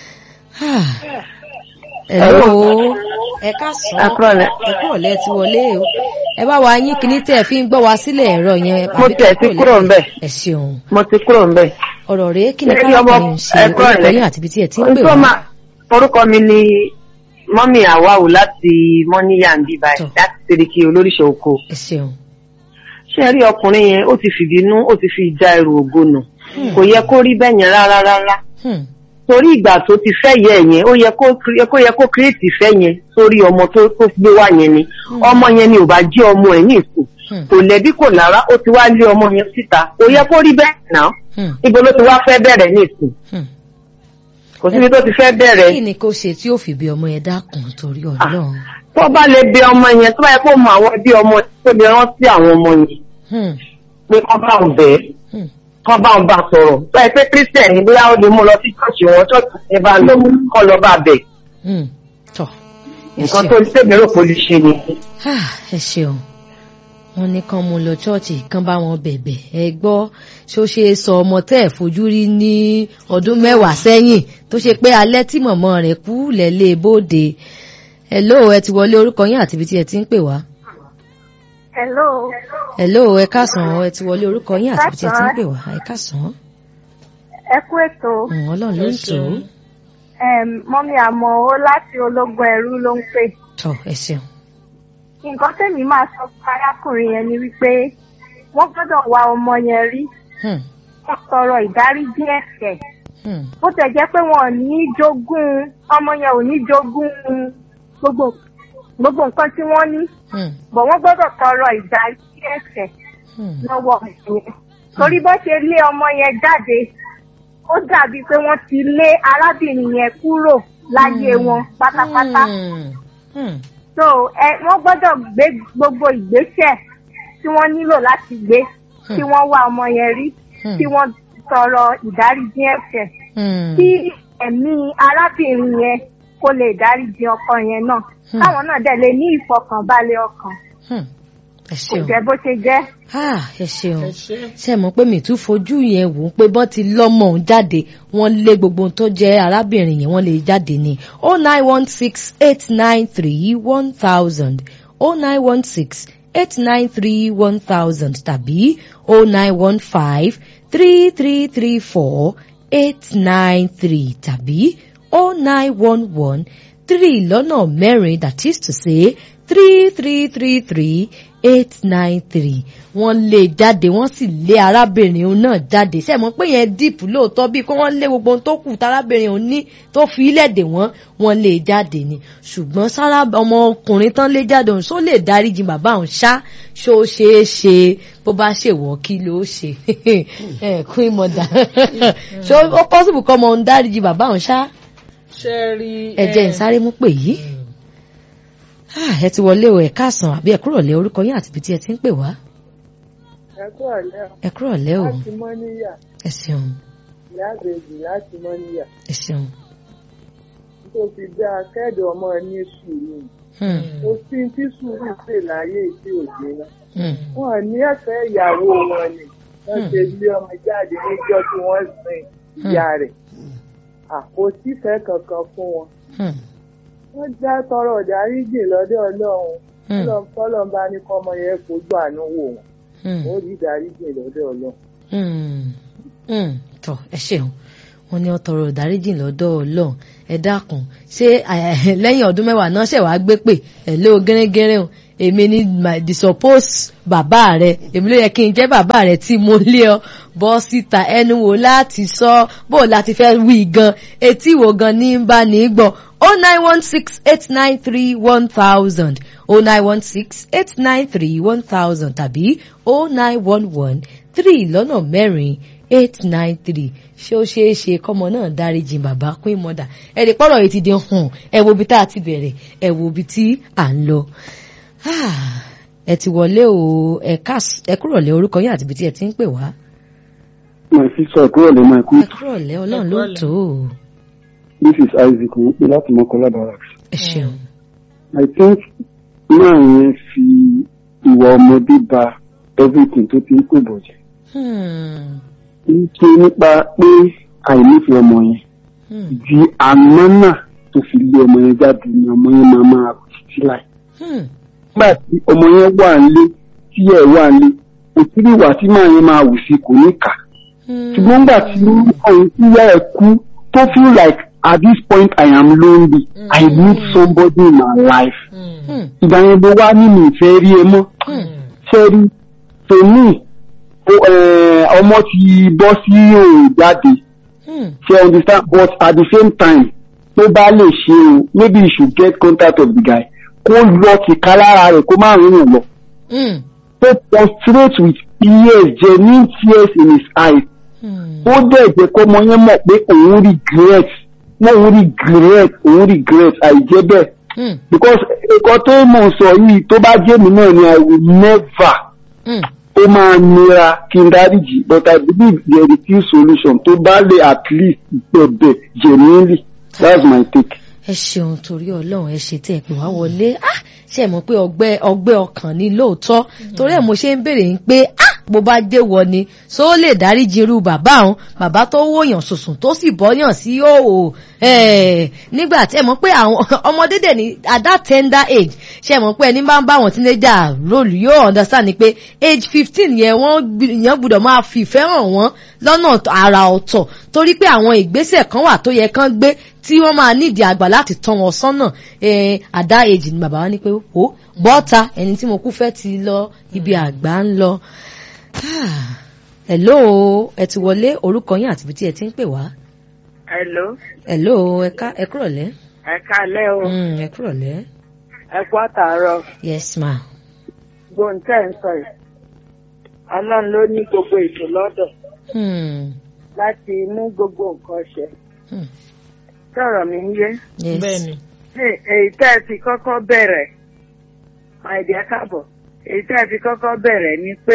Hello. Ẹ káàsán. Ẹ kúrọ̀lẹ́ ti wọlé o. Ẹ bá wa yín kíní tẹ́ ẹ fi ń gbọ́ wa sílẹ̀ ẹ̀rọ yẹn. Mo tẹ̀ ti kúrò ń bẹ̀. Ẹ ṣeun. Mo ti kúrò ń bẹ̀. Ọ̀rọ̀ rèé kí ni káàkiri ń ṣe orúkọ yín àti ibi tí ẹ ti ń pè wá. Orúkọ mi ni Mọ́mí Àwáwù láti Mọ́níyà ń bí báyìí láti Seriki olóríṣẹ́ oko. Ẹ ṣeun. Ṣé ẹ rí ọkùnrin yẹn ó ti fìbínú ó ti fi já ẹrù ògo nù. Kò yẹ kó rí bẹ́ẹ̀ yẹn rárá rárá torí ìgbà tó ti fẹ́ yẹ yẹn ó yẹ kó yẹ kó kírètì fẹ́ yẹn sórí ọmọ tó tó gbé wá yẹn ni ọmọ yẹn ni ò bá jẹ́ ọmọ ẹ̀ ní ìsìn kò lẹ́bí kò lára ó ti wá lé ọmọ yẹn síta kò yẹ kó rí bẹ́ẹ̀ náà ibo ló ti wá fẹ́ bẹ̀rẹ̀ ní ìsìn kò síbi tó ti fẹ́ bẹ̀rẹ̀. kí ni kò ṣe tí ó fi bí ọmọ yẹn dákun torí Ọlọ́run. tó bá lè bẹ ọmọ yẹn tó bá yẹ kó mọ àwọn ẹbí ọmọ tó lè rántí àwọn ọmọ yẹn pé kọ́ bá ń bẹ́ẹ̀ kọ́ bá ń bá sọ̀rọ̀ báyìí pé christian ní bóyá ó lè mú lọ sí ṣọ́ọ̀ṣì wọn ṣọ́ọ̀ṣì ẹ bá lọ kọ́ lọ bá bẹ̀. nǹkan tó tẹ̀mí rò kó lè ṣe ni. ẹ ṣeun wọn ní kán mú lọ ṣọ́ọ̀ṣì kán bá wọn bẹ̀bẹ̀ ẹ gbọ́ ṣó ṣe sọ ọmọ tẹ́ ẹ̀ fojú rí ní ọdún mẹ́wàá sẹ́yìn tó ṣe pé alẹ́ tí mọ̀mọ́ rẹ̀ kú lẹ́lẹ́ bóde hello ẹ ti wọlé orúkọ yín àti ibi tí ẹ ti ń pè wá. hello. hello ẹ káàsán ẹ ti wọlé orúkọ yín àti ibi tí ẹ ti ń pè wá ẹ káàsán. ẹ kú ètò. ọlọ́run ló ń tò ó. mọ́mí àmọ́ owó láti ológun ẹ̀rú ló ń pè. tọ ẹ ṣeun. nǹkan tèmi máa sọ fún arákùnrin yẹn ni wípé wọ́n gbọ́dọ̀ wá ọmọ yẹn rí. wọ́n tọrọ ìdáríjì ẹ̀ṣẹ̀. bó tẹ̀ jẹ́ pé wọn ò ní jogún ọmọ yẹn ò ní jogún gbogbo gbogbo nǹkan tí wọ́n ní. bọ̀ wọ́n gbọ́dọ̀ tọrọ ìdáríjì ẹ̀ṣẹ̀ lọ́wọ́ yẹn. torí bó ṣe lé ọmọ yẹn jáde ó dàbí pé wọ́n ti lé arábìnrin yẹn kúrò láyé wọn pátápátá. so ẹ wọ́n gbọ́dọ̀ gbé gbogbo ìgbésẹ̀ tí wọ́n nílò láti gbé kí wọ́n wá ọmọ yẹn rí kí wọ́n tọrọ ìdáríjì ẹ̀ṣẹ̀ kí ẹ̀mí arábìnrin yẹn kó lè dáríjì ọkọ yẹn náà káwọn náà dẹ̀ lè ní ìfọkànbalẹ̀ ọkàn kò jẹ́ bó ṣe jẹ́. ẹ ṣeun ṣe mọ̀ pé mi tún fojú yẹn wò ó pé bọ́n ti lọ́mọ òun jáde wọ́n lé gbogbo tó jẹ́ arábìnrin yẹn wọ́n lè jáde ní oh nine one six eight nine three one thousand oh nine one six eight nine three one thousand tàbí oh nine one five three three three four eight nine three tàbí oh nine one one three lọ́nà mẹ́rin that is to say three three three three eight nine three wọ́n lé jáde wọ́n sì lé arábìnrin òun náà jáde ṣe mọ̀ pé yẹn díìpù lóòótọ́ bíi kó wọ́n lé gbogbo ohun tó kù tárábìnrin òun ní tó fi ilẹ̀dẹ̀ wọ́n wọ́n lé jáde ni ṣùgbọ́n sára ọmọkùnrin tán lé jáde òun ṣó lè dáríjì bàbá òun ṣá ṣó ṣeé ṣe bó bá ṣèwọ́ kí ló ṣe kún ìmọ̀dà ṣó ó pọ́sibù kọ́ ọmọ òun dáríjì bàbá òun ṣá ẹ̀jẹ̀ ìsáré mú pè yìí ẹ ti wọlé o ẹ káàsán àbí ẹ kúrò lé orúkọ yín àti ibi tí ẹ ti ń pè wá. ẹ kúrò lé o láti mọ́níyà ẹ ṣeun ìyá àbèjì láti mọ́níyà ẹ ṣeun. tó fi dá akẹ́dọ̀ ọmọ ní sùúrù kò sí tí sùúrù pè láyé tí ò gbé náà wọn ní ẹ̀fẹ́ ìyàwó wọn ni wọ́n ṣe ilé ọmọ jáde níjọ́ tí wọ́n sin ìyá rẹ̀ àkótífẹ́ kankan fún wọn wọ́n já tọrọ ìdáríjì lọ́dọ̀ ọlọ́run ọlọ́run kọ́lọ́n bá ní kọ́mọ yẹn fojú àánú wò wọ́n ó rí ìdáríjì lọ́dọ̀ ọlọ́run. tọ ẹ ṣeun wọn ní ọtọrọ ìdáríjì lọ́dọ̀ ọlọ́run ẹ dákun ṣé lẹ́yìn ọdún mẹ́wàá náà ṣẹ̀ wá gbé pè ẹ lé o gẹ́rẹ́gẹ́rẹ́ o èmi ni the suppose bàbá rẹ èmi ló yẹ kí n jẹ́ bàbá rẹ tí mo lé ọ bọ́ síta ẹnu wo láti sọ bó o láti fẹ́ wí gan etí wo gan ní bá ní gbọ́ o nine one six eight nine three one thousand o nine one six eight nine three one thousand tàbí o nine one one three lọ́nà mẹ́rin eight nine three ṣé ó ṣeé ṣe kọ́mọ náà dáríjì bàbá queen mother ẹ̀rì pọ̀rọ̀ yìí ti di hàn ẹ wo ibi tá a ti bẹ̀rẹ̀ ẹ wo ibi tí à ń lọ ẹ ti wọlé o ẹ kúrọ̀lẹ́ orúkọ yín àti ibi tí ẹ ti ń pè wá. my sister kúrọ̀lẹ́ my queen. ẹ kúrọ̀lẹ́ ọlọ́run ló tó o. this is isaac mo pe láti mọ́kànlá barracks. ẹ ṣeun. i think máa yẹn fi ìwà ọmọdé ba everything tó ti ń pè bọ̀jẹ̀. nítorí nípa pé àìnífẹ̀ẹ́ ọmọ yẹn di àná náà tó fi lé ọmọ yẹn jáde ni ọmọ yẹn máa máa títí láì nígbà tí ọmọ yẹn wà nílé tí ẹ wà nílé òtún ìwà tí màá yẹn máa wù sí kò ní kà ṣùgbọ́n nígbà tí ọ̀hún tí yá ẹ kú tó feel like at this point I am lonely mm. I need somebody in my life ìgbà yẹn ló wá nínú ìfẹ́ rí ẹ mọ́ ṣẹ́rí tèmi ọmọ ti bọ́ sí òun jáde ṣe understand but at the same time tó bá lè ṣe o maybe you should get contact of the guy kó lọ tìka lára rẹ̀ kó má rìn lọ. tó prostrate with tears genuine tears in his eyes. ó dẹ̀ jẹ́ kó ọmọ yẹn mọ̀ pé òun regret òun regret òun regret àìjẹ́ bẹ́ẹ̀. because nǹkan tó mọ̀ sọ yìí tó bá jẹ́ mi náà ni I will never. ó máa nira kí n dáríjì but I believe there is still solution tó bá lè at least bẹ̀bẹ̀ genuinely that's my take ẹ ṣeun torí ọlọ́run ẹ ṣe tẹ́ ẹ pè wá wọlé ṣe mọ̀ pé ọgbẹ́ ọgbẹ́ ọkàn ni lóòótọ́ torí ẹ̀ mo ṣe ń béèrè ń pé bó bá dé wọ ni so ó lè dáríjì irú bàbá òun bàbá tó wòyàn sùsùn tó sì bọ́yàn sí òò nígbà tí ẹ mọ̀ pé àwọn ọmọdé dẹ̀ ní at that tender age ṣe mọ̀ pé ẹni bá ń bá àwọn teenager role yóò understand ni pé age fifteen yẹn wọ́n yẹn gbọ́dọ̀ máa fi ìfẹ́ hàn wọ́n lọ́nà àrà ọ̀tọ̀ torí pé àwọn ìgbésẹ̀ kan wà tó yẹ kán gbé tí wọ́n máa nídìí àgbà láti tán wọn sọ́nà at that age ni bàbá wa ní pé ó bọ́ta ẹni tí mo kú fẹ́ ti lọ ibi àgbà ń lọ hello ẹ ti wọlé orúkọ yín àti ibi tí ẹ ti ń pè wá. hello. hello ẹ ká ẹ kúrọ̀lẹ́. ẹ káalẹ́ o. ẹ kúrọ̀lẹ́. ẹ kú àtàárọ̀. yes ma. gbóǹtẹ̀ ń sọ yìí ọlọ́run ló ní gbogbo ètò lọ́dọ̀ láti mú gbogbo nǹkan ṣe. sọ̀rọ̀ mi ń yé. bẹ́ẹ̀ni. èyí tẹ́ ẹ fi kọ́kọ́ bẹ̀rẹ̀ àìdí ẹ káàbọ̀ èyí tẹ́ ẹ fi kọ́kọ́ bẹ̀rẹ̀ ni pé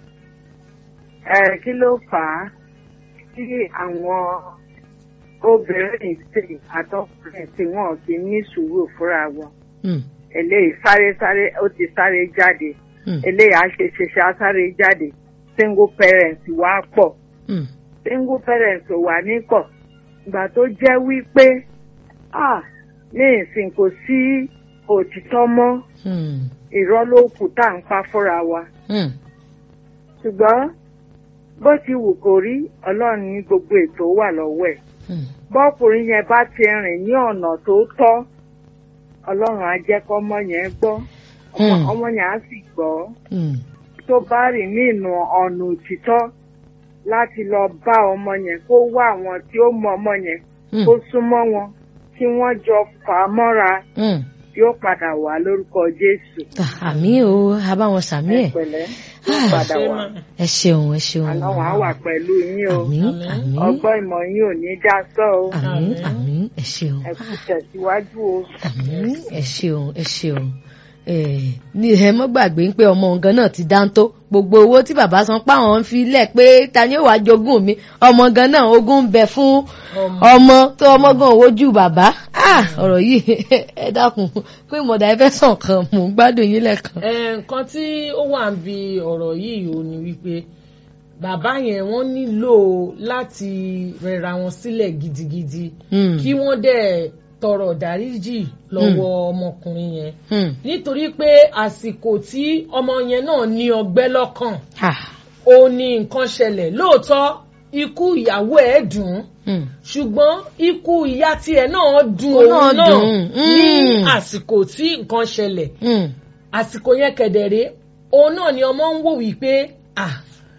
kí ló fà á tí àwọn obìnrin ìsìn àtọkùnrin tí wọn fi ní sùúrù fúnra wọn eléyìí sáré sáré ó ti sáré jáde eléyìí àṣeṣeṣe á sáré jáde single parent wá pọ̀ single parent ò wà ní pọ̀ ìgbà tó jẹ́ wípé ní ìsìn kò sí òtítọ́ mọ́ irọ́ ló kù tá à ń pa fúnra wa ṣùgbọ́n bó ti wù kó rí ọlọ́run ní gbogbo ètò wà lọ́wọ́ ẹ̀ bọ́kùnrin yẹn bá ti rìn ní ọ̀nà tó tọ́ ọlọ́run á jẹ́ kọ́mọ yẹn gbọ́ ọmọ yẹn á sì gbọ́ tó bá rìn ní ìnà ọ̀nà òtítọ́ láti lọ bá ọmọ yẹn kó wá àwọn tí ó mọ ọmọ yẹn kó súnmọ́ wọn kí wọ́n jọ fà á mọ́ra yóò padà wá lórúkọ Jésù. àmì o abáwọn sàmì ẹ padà wá. ẹ ṣeun ẹ ṣeun. Ọlọ́run á wà pẹ̀lú yín o. àmín àmín. ọgbọ́n ìmọ̀ yín ò ní já sọ́ o. àmín àmín ẹ ṣeun. ẹ kú tẹ̀síwájú o. àmín ẹ ṣeun ẹ ṣeun ní ẹ mọ́ gbàgbé pé ọmọ nǹkan náà ti dáńtó gbogbo owó tí bàbá san páwọn ń fi lẹ̀ pé ta ni ó wàá jogún mi ọmọ gan náà ogún ń bẹ fún ọmọ tó ọmọ gan wojú bàbá ọ̀rọ̀ yìí ẹ dákun pé ìmọ̀dà ẹ fẹ́ sàn kan mò ń gbádùn yín lẹ́ẹ̀kan. nǹkan tí ó wà ń bi ọ̀rọ̀ yìí ò ní wípé bàbá yẹn wọ́n nílò láti rẹra wọn sílẹ̀ gidigidi kí wọ́n dẹ̀ tọrọ dáríjì lọ́wọ́ ọmọkùnrin yẹn Hmm. nítorí pé àsìkò tí ọmọ yẹn náà ní ọgbẹ́ lọ́kàn Ah. ó ní nǹkan ṣẹlẹ̀ lóòótọ́ ikú ìyàwó ẹ̀ dùn ún Hmm. ṣùgbọ́n ikú ìyá tiẹ̀ náà dùn Òun òun náà náà dùn ún. ní Mm. àsìkò tí nǹkan ṣẹlẹ̀ Hmm. àsìkò yẹn kẹ̀dẹ̀rẹ́ òun náà ni ọmọ ń wò wípé ah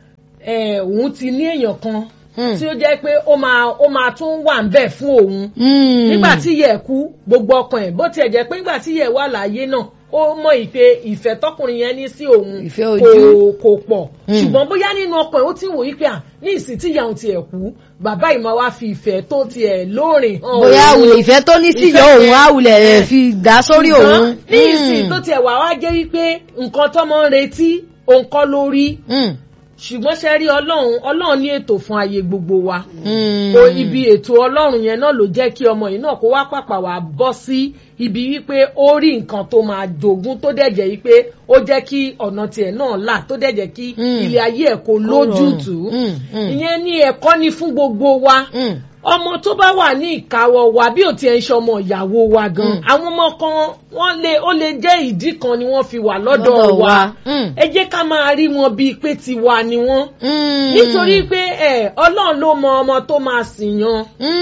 eh, òun ti ní èèyàn kan Hmm. tí ó jẹ́ pé ó máa ó máa tún wà ń bẹ̀ fún òun Hmm. nígbà tí yẹ kú gbogbo ọkàn ẹ̀ bó tiẹ̀ jẹ́ pé nígbà tí yẹ wà láàyè náà ó mọ ìpè ìfẹ́ tọkùnrin yẹn ní sí òun Ìfẹ́ kò ojú. kò pọ̀ Mm. ṣùgbọ́n bóyá nínú ọkàn ẹ̀ ó ti ń wò wípé à ní ìsìn tí ìyá òun tiẹ̀ kú bàbá ìmọ̀ wa fi ìfẹ́ tó tiẹ̀ lóòrìn hàn bóyá òun. àwùlẹ̀ ìfẹ́ tó ní síyọ Ìfẹ́ òun yẹn. àwùlẹ̀ rẹ̀ fi dá sórí Ṣùgbọ́n òun. ní ìsìn tó tiẹ̀ wà wá jẹ́ wípé nǹkan tọ́mọ ń retí òun kọ́ lórí Hmm. ṣùgbọ́n ṣe rí ọlọ́run ọlọ́run ní ètò fún ayé gbogbo wa Hmm. o ibi ètò ọlọ́run yẹn náà ló jẹ́ kí ọmọ yìí náà kó wá pàpà wá bọ́ sí ibi wípé ó rí nǹkan tó máa jogún tó dẹ̀ jẹ́ wípé ó jẹ́ kí ọ̀nà tiẹ̀ náà là tó dẹ̀ jẹ́ kí Mm. ilé ayé ẹ̀ kó lójútùú Mm, mm. ìyẹn ní ẹ̀kọ́ ni fún gbogbo wa Hmm. ọmọ tó bá wà ní ìkáwọ́ wa bí ò tiẹ̀ ń ṣe ọmọ ìyàwó wa gan Mm. àwọn ọmọ kan wọ́n lè ó lè jẹ́ ìdí kan ni wọ́n fi wà lọ́dọ̀ Lọ́dọ̀ wa wa. Mm. ẹ jẹ́ ká máa rí wọn bíi pé tiwa ni wọ́n Hmm. nítorí pé ẹ ọlọ́run ló mọ ọmọ tó máa sìn yan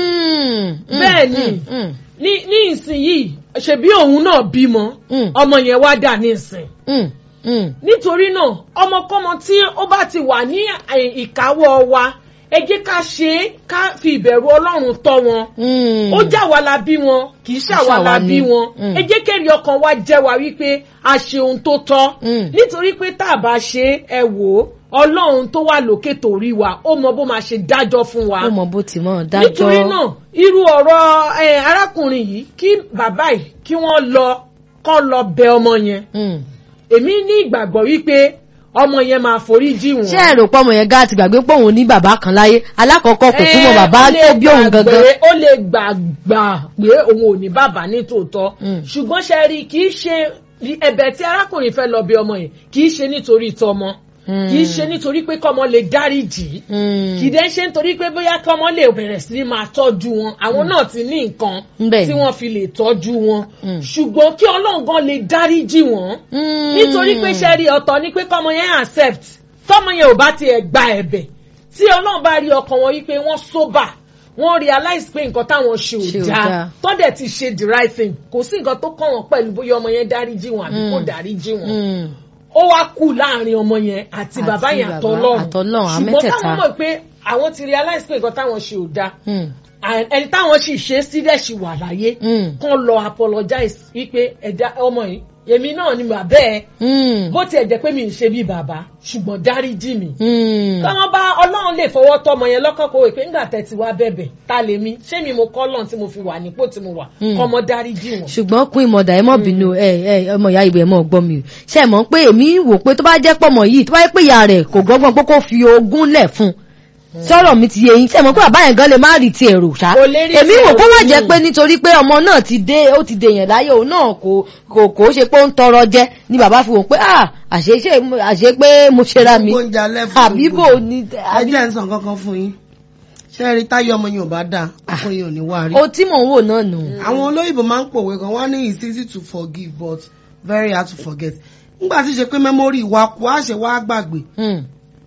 Hmm. Hmm. Bẹ́ẹ̀ ni. Hmm. Hmm. ní ní ìsinyìí ṣebí òun náà bímọ Mm. ọmọ yẹn wá dà ní ìsìn Hmm. Hmm. nítorí náà ọmọkọ́mọ tí ó bá ti wà ní ẹ̀, ìkáwọ́ wa ẹ jẹ́ ká ṣe é ká fi ìbẹ̀rù ọlọ́run tọ́ wọn Hmm. ó já wa la bí wọn kì í ṣàwa ṣàwa la ni. bí wọn Mm. ẹ jẹ́ kẹ́rì ọkàn wa jẹ́ wa wípé a ṣe ohun tó tọ́ Mm. nítorí pé tá a bá ṣe é, ẹ wò ó ọlọ́run tó wà lókè torí wa ó mọ bó máa ṣe dájọ́ fún wa ó mọ bó ti mọ dájọ́. nítorí náà irú ọ̀rọ̀ ẹ, arákùnrin yìí kí bàbá yìí kí wọ́n lọ kọ́ lọ bẹ ọmọ yẹn Hmm. èmi ní ìgbàgbọ́ wípé ọmọ yẹn máa forí jì wọ́n. ṣé ẹ rò pé ọmọ yẹn gá ti gbàgbé pé òun ní bàbá kan láyé alákọ̀ọ́kọ́ kò túmọ̀ Eh, bàbá ó lè tó bí òun gbàgbé- gangan. ó lè gbàgbà pé òun ò ní bàbá ní tòótọ́ Mm. ṣùgbọ́n ṣe rí kì í ṣe ẹ̀bẹ̀ tí arákùnrin fẹ́ lọ bí ọmọ yẹn kì í ṣe nítorí tọmọ Mm. kì í ṣe nítorí pé kọ́mọ lè dáríjì í Hmm. kì í dẹ́ ṣe nítorí pé bóyá kọ́mọ lè bẹ̀rẹ̀ sí ní máa tọ́jú wọn àwọn náà ti ní nǹkan Bẹ́ẹ̀ tí ni. wọ́n fi lè tọ́jú wọn Mm. ṣùgbọ́n kí ọlọ́run gan lè dáríjì wọ́n Hmm. nítorí pé ṣe rí ọ̀tọ̀ ni pé kọ́mọ yẹn accept tọ́mọ yẹn ò bá tiẹ̀ gba ẹ̀bẹ̀ tí ọlọ́run bá rí ọkàn wọn wípé wọ́n sober wọ́n realize pé nǹkan táwọn ṣe Ṣe ò ò dáa dáa. tọ́dẹ̀ ti ṣe the right thing kò sí nǹkan tó kàn wọ́n pẹ̀lú bóyá ọmọ yẹn dáríjì wọn àbí kò Mm. dáríjì wọn Hmm. ó wá kù láàrin ọmọ yẹn àti Àti bàbá yẹn bàbá, àtọlọ́run àtọlọ́run, àwọn ṣùgbọ́n mẹ́tẹ̀ẹ̀ta. táwọn mọ̀ pé àwọn ti realize pé nǹkan táwọn ṣe ò dáa Hmm. and ẹni táwọn sì ṣe sílẹ̀ sì wà láyé Hmm. kán lọ apologize wípé ẹ̀dá ọmọ yìí èmi náà ni bàbá ẹ̀ Hmm. bó tiẹ̀ jẹ́ pé mi ń ṣe bí bàbá ṣùgbọ́n dáríjì mi. Hmm. káwọn bá ọlọ́run lè fọwọ́ tọmọ yẹn lọ́kàn kó o pé ńgbà tẹ́ ti wá bẹ̀bẹ̀ ta lè mi ṣé mi mo kọ́ lọ́n tí mo fi wà nípò tí mo wà Mm. kọ́mọ dáríjì wọn. ṣùgbọ́n pín ìmọ̀dà ẹ mọ̀ bínú ẹ ẹ ọmọ ìyá ìbò ẹ mọ̀ gbọ́ mi o ṣe mọ̀ pé èmi wò pé tó bá jẹ́ pọ̀mọ̀ yìí tó bá yẹ pé ìyá rẹ̀ kò gbọ́gbọ́n pé kó fi ogún lẹ̀ fún un sọ̀rọ̀ mi ti yé yín ṣe mọ̀ pé bàbá yẹn gan lè má rí ti èrò ṣá Kò lè rí èmi ti wò èrò kó má jẹ́ ní. pé nítorí pé ọmọ náà ti dé ó ti dèèyàn láyé òun náà kò kò kò ṣe pé ó ń tọrọ jẹ ni bàbá fi wò pé ah àṣé ṣe àṣé pé mo ṣera mi Oúnjẹ alẹ́ fún àbí gbogbo bò ní ẹ àbí jẹ́ ń sàn kankan fún yín ṣé ẹ rí táyé ọmọ yín ò bá dáa ọkọ yín ò ní wá rí. o tí mò ń wò náà nù. àwọn olóyìnbó máa ń pòwe kan wọ́n ní it's easy to forgive but very hard to forget. nígbà tí ṣe pé memory wa kú á ṣe wá gbàgbé Hmm.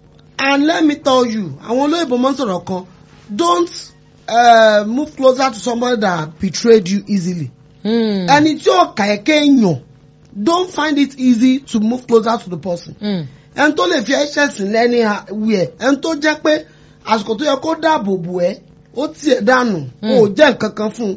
and let me tell you àwọn olóyìnbó máa ń sọ̀rọ̀ kan don't uh, move closer to somebody that betrayed you easily. Hmm. ẹni tí ó kà ẹ́ kéèyàn don't find it easy to move closer to the person. Hmm. ẹni tó lè fi ẹ̀ṣẹ̀ sí lẹ́ni wíẹ̀ ẹni tó jẹ́ pé àsìkò tó yẹ kó dáàbò bò ẹ́ ó tiẹ̀ dànù ó jẹ́ nǹkan kan fún un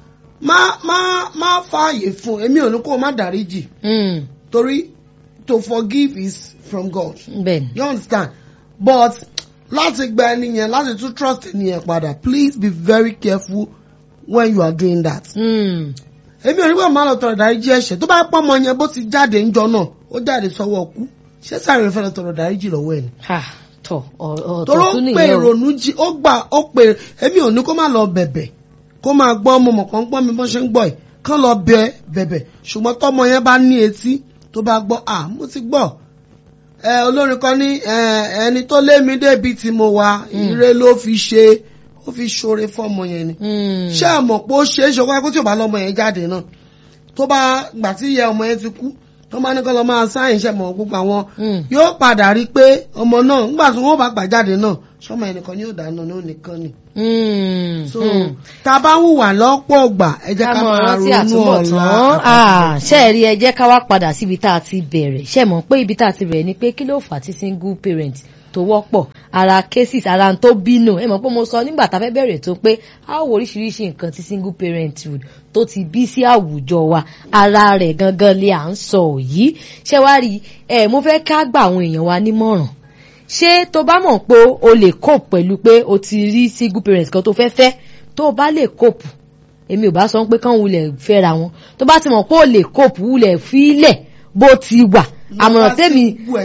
má má má fààyè fún un èmi ò ní kó o má dáríjì Hmm. torí to forgive is from God bẹ́ẹ̀ni. you understand but láti gba ẹni yẹn láti tún trust ẹni yẹn padà please be very careful when you are doing that. Hmm. èmi ò ní wọ́n máa lọ tọrọ dáríjì ẹ̀ṣẹ̀ tó bá pọ́ ọmọ yẹn bó ti jáde ńjọ náà ó jáde sọ́wọ́ ọkú ṣé sáré fẹ́ lọ tọrọ dáríjì lọ́wọ́ ẹ̀ ni ha tọ ọ̀tọ̀ toro tún ó pe nìyẹn o. ìrònú jí ó gbà ó pe èmi ò ní kó má lọ bẹ̀bẹ̀ kó máa gbọ́ ọmọ mọ̀kàn gbọ́ mi bọ́n ṣe ń gbọ́ ẹ̀ kán lọ bẹ bẹ̀bẹ̀ ṣùgbọ́n tọmọ yẹn bá ní etí tó bá gbọ́ à mo ti gbọ́ ẹ olórin kan ní ẹ ẹni tó lé mi débi tí mo wà ire ló fi ṣe ó fi ṣoore fọ́mọ yẹn ni ṣé ẹ mọ̀ pé ó ṣe é ṣe kó tí ò bá lọ́mọ yẹn jáde náà tó bá gbà tí ìyá ọmọ yẹn ti kú tó bá ní kọ́ lọ máa sáyìn iṣẹ́ mọ̀ gbogbo àwọn yóò padà rí i pé ọmọ náà nígbà tí wọ́n bá gbà jáde náà sọmọ ẹnìkan ni yóò dáná ní ònìkan ni. so tá a bá wùwà lọ́pọ̀ ọgbà ẹ jẹ́ ká máa ronú ọ̀la. ṣé ẹ rí ẹ jẹ́ ká wá padà síbi tá a ti bẹ̀rẹ̀ ṣé mọ̀ pé ibi tá a ti bẹ̀rẹ̀ ni pé kí ló fà á tí single parent tó wọ́pọ̀ ara cases ara tó bínú ẹ mọ̀ pé mo sọ nígbà tá a fẹ́ bẹ̀rẹ̀ tó pé a ó wo oríṣiríṣi nǹkan tí single parenthood tó ti bí sí àwùjọ wa ara rẹ̀ gangan lè à ń sọ yìí ṣé wá rí ẹ mo fẹ́ ká gba àwọn èèyàn wa nímọ̀ràn ṣé tó bá mọ̀ pé o lè cope pẹ̀lú pé o ti rí single parent kan tó fẹ́ fẹ́ tó o bá lè cope èmi ò bá sọ pé kán wulẹ̀ fẹ́ra wọn tó bá ti mọ̀ pé o lè cope wulẹ̀ fílẹ̀ bó ti wà àmọ̀ràn tèmi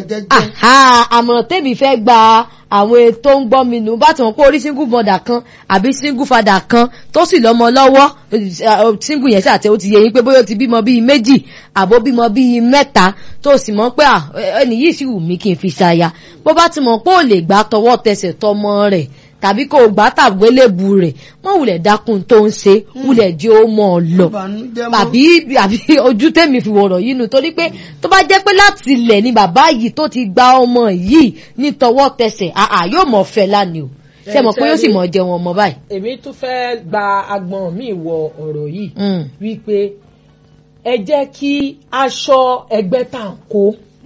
àmọ̀ràn tèmi fẹ́ gba àwọn tó ń gbọ́ mi nù bá ti mọ̀ pé orí single mother kan àbí single father kan tó sì lọ́mọ lọ́wọ́ single yẹn ṣàtẹ ó ti yẹ yín pé bóyá ó ti bímọ bíi méjì àbó bímọ bíi mẹ́ta tó sì mọ̀ pé ẹni yìí sì wù mí kí n fi ṣaya bó bá ti mọ̀ pé ò lè gbà tọwọ́ tẹsẹ̀ tọmọ rẹ̀ tàbí kò gbà tàgbélébu rẹ̀ mọ́ wulẹ̀ dákun tó ń ṣe wulẹ̀ jẹ́ ó mọ̀ ọ́ lọ àbí àbí ojú tèmi fi wọ̀rọ̀ yìí nu torí pé tó bá jẹ́ pé láti ilẹ̀ ni bàbá yìí tó ti gba ọmọ yìí ní tọwọ́ tẹsẹ̀ àà yóò mọ̀ fẹ́ lánìí o ṣe mọ̀ pé yóò sì mọ̀ jẹun ọmọ báyìí. èmi tún fẹ́ gba agbọ̀n mi wọ ọ̀rọ̀ yìí wípé ẹ jẹ́ kí aṣọ ẹgbẹ́ tà ń kó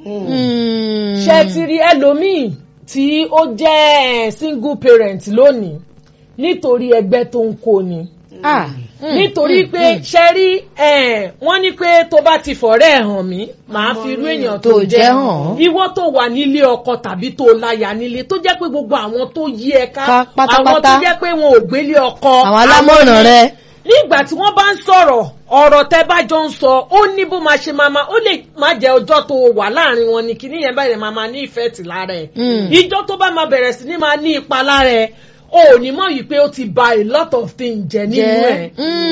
ṣe ti rí ẹlòmíì tí ó jẹ́ single parent lónìí nítorí ẹgbẹ́ tó ń kó ni. nítorí pé ṣe rí wọ́n ní pé tó bá ti fọ̀rẹ́ ẹ̀ hàn mí màá fi irú èèyàn tó jẹ́ hàn ìwọ tó wà nílé ọkọ tàbí tó láya nílé tó jẹ́ pé gbogbo àwọn tó yí ẹ ká àwọn tó jẹ́ pé wọn ò gbélé ọkọ àwọn alámọ̀ràn rẹ nígbà tí wọ́n bá ń sọ̀rọ̀ ọ̀rọ̀ tẹ́ bá jọ ń sọ ó ní bó máa ṣe máa ma ó lè má jẹ́ ọjọ́ tó wà láàrin wọn ni kíní yẹn bẹ̀rẹ̀ máa ma ní ìfẹ́ tì lára ẹ̀ ìjọ tó bá máa bẹ̀rẹ̀ sí ní máa ní ipa lára ẹ̀ o ò ní mọ̀ yìí pé ó ti ba a lot of things jẹ nínú ẹ̀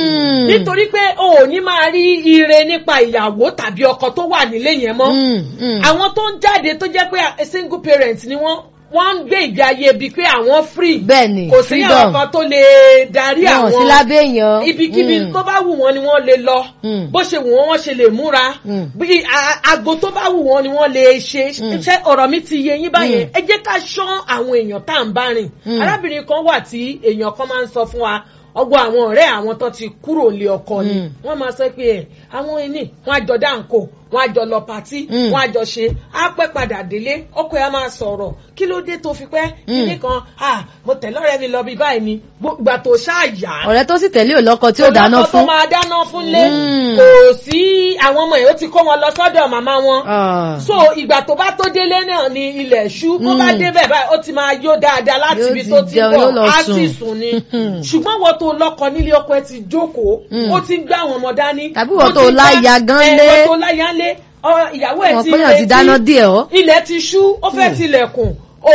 nítorí pé o ò ní máa rí ire nípa ìyàwó tàbí ọkọ tó wà nílé yẹn mọ́ àwọn tó ń jáde tó jẹ́ pé single parent ni wọ́n wọ́n ń gbé ìgbé ayé bíi pé àwọn free. bẹ́ẹ̀ni kò sí àwọn kan tó lè darí àwọn. wọn sí lábẹ́ èèyàn. ibikíbi tó bá wù wọ́n ni wọ́n lè lọ. bó ṣe wù wọ́n wọ́n ṣe lè múra. bí agbo tó bá wù wọ́n ni wọ́n lè ṣe. ṣé ọ̀rọ̀ mi ti yé yín báyẹn. ẹ jẹ́ ká ṣán àwọn èèyàn tá à ń bá rìn. arábìnrin kan wà tí èèyàn kan máa ń sọ fún wa ọgbọ àwọn ọ̀rẹ́ àwọn tó ti kúrò lé ọkọ ni wọ́n máa sọ pé ẹ àwọn ẹni wọ́n àjọ dáǹkò wọ́n àjọ lọ pàtí wọ́n àjọ ṣe á pẹ́ padà délé ọkọ ẹ máa sọ̀rọ̀ kí ló dé tó fi pẹ́ kíní kan ah mo tẹ̀lé ọ̀rẹ́ mi lọ bí báyìí ni gbà tó ṣáàyà. ọ̀rẹ́ tó sì tẹ̀lé òlọ́kọ tí ó dáná fún. ọlọ́kọ tó máa dáná fún lé kò sí àwọn ọmọ ẹ̀ ó ti kó wọn lọ sọ́dọ̀ màmá wọn. so ìgbà tó bá tó délé náà ni ilẹ̀ ṣú bó bá débẹ̀ báyìí ó ti máa yó dáadáa láti ibi tó ti bọ̀ á sì sùn ni ṣùgbọ́n wọ́n tó lọ́kọ nílé ọkọ ẹ ti jókòó ó ti ń gbá àwọn ọmọ dání. tàbí wọ́n tó láya gan lé wọ́n tó láya lé ìyàwó ẹ̀ ti retí ilẹ̀ ti ṣú ó fẹ́ tilẹ̀kùn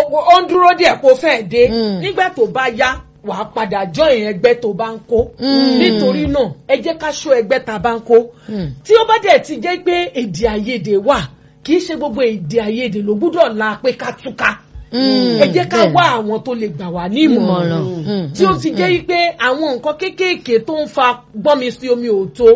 ó ń dúró díẹ̀ kó fẹ́ dé nígbà tó bá yá wàá padà join ẹgbẹ́ tó bá ń kó nítorí náà ẹ jẹ́ ká ṣó ẹgbẹ́ tá a bá ń kó tí ó bá dẹ̀ ti jẹ́ pé èdè àìyedè wà kì í ṣe gbogbo èdè àìyedè ló gbúdọ̀ la pé ká túká ẹ jẹ́ ká wá àwọn tó lè gbà wá ní ìmọ̀ràn tí ó ti jẹ́ pé àwọn nǹkan kéékèèké tó ń fa gbọ́nmi sí omi òótọ́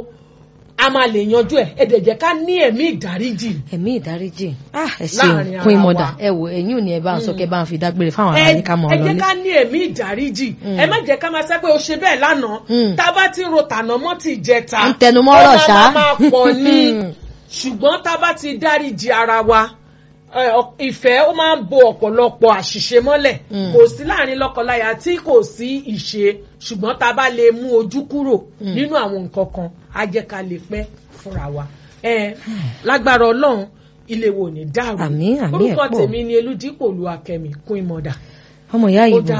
a máa lè yanjú ẹ ẹ dẹ̀ jẹ́ ká ní ẹ̀mí ìdáríjì. ẹ̀mí ìdáríjì ẹ ṣeun kún ìmọ̀dà ẹ wò ẹ̀yìn ò ní ẹ bá ń sọ kẹ bá ń fi dágbére fáwọn ará ní ká mọ̀ ọ́ lọ́lé. ẹ jẹ́ ká ní ẹ̀mí ìdáríjì ẹ má jẹ́ ká máa sẹ́ pé o ṣe bẹ́ẹ̀ lánàá tá a bá ti ń ro tànà mọ́ ti jẹta ń tẹnumọ́rọ̀ ṣá ó máa pọ̀ ní ṣùgbọ́n tá a bá ti dáríjì ara wa ìfẹ́ ó máa ń bo ọ̀pọ̀lọpọ̀ àṣìṣe mọ́lẹ̀ kò sí láàrin lọ́kọláya tí kò sí ìṣe ṣùgbọ́n tá a bá lè mú ojú kúrò nínú àwọn nǹkan kan á jẹ́ ká lè pẹ́ fúnra wa. lágbára ọlọ́run ilé wo ní dàrú orúkọ tèmi ni elúdípò lu akẹ́mi kún ìmọ̀dà. ọmọ ìyá ìbò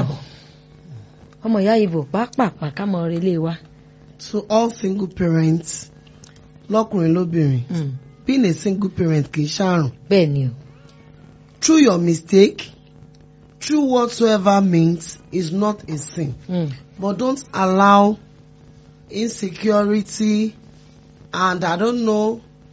ọmọ ìyá ìbò pàápàá ká mọ relé wa. to all single parents lọkùnrin lóbìnrin being a single parent kì í ṣàrùn. bẹ́ẹ̀ ni o through your mistake through whatsoever means is not a sin. Mm. But don't allow insecurity and I don't know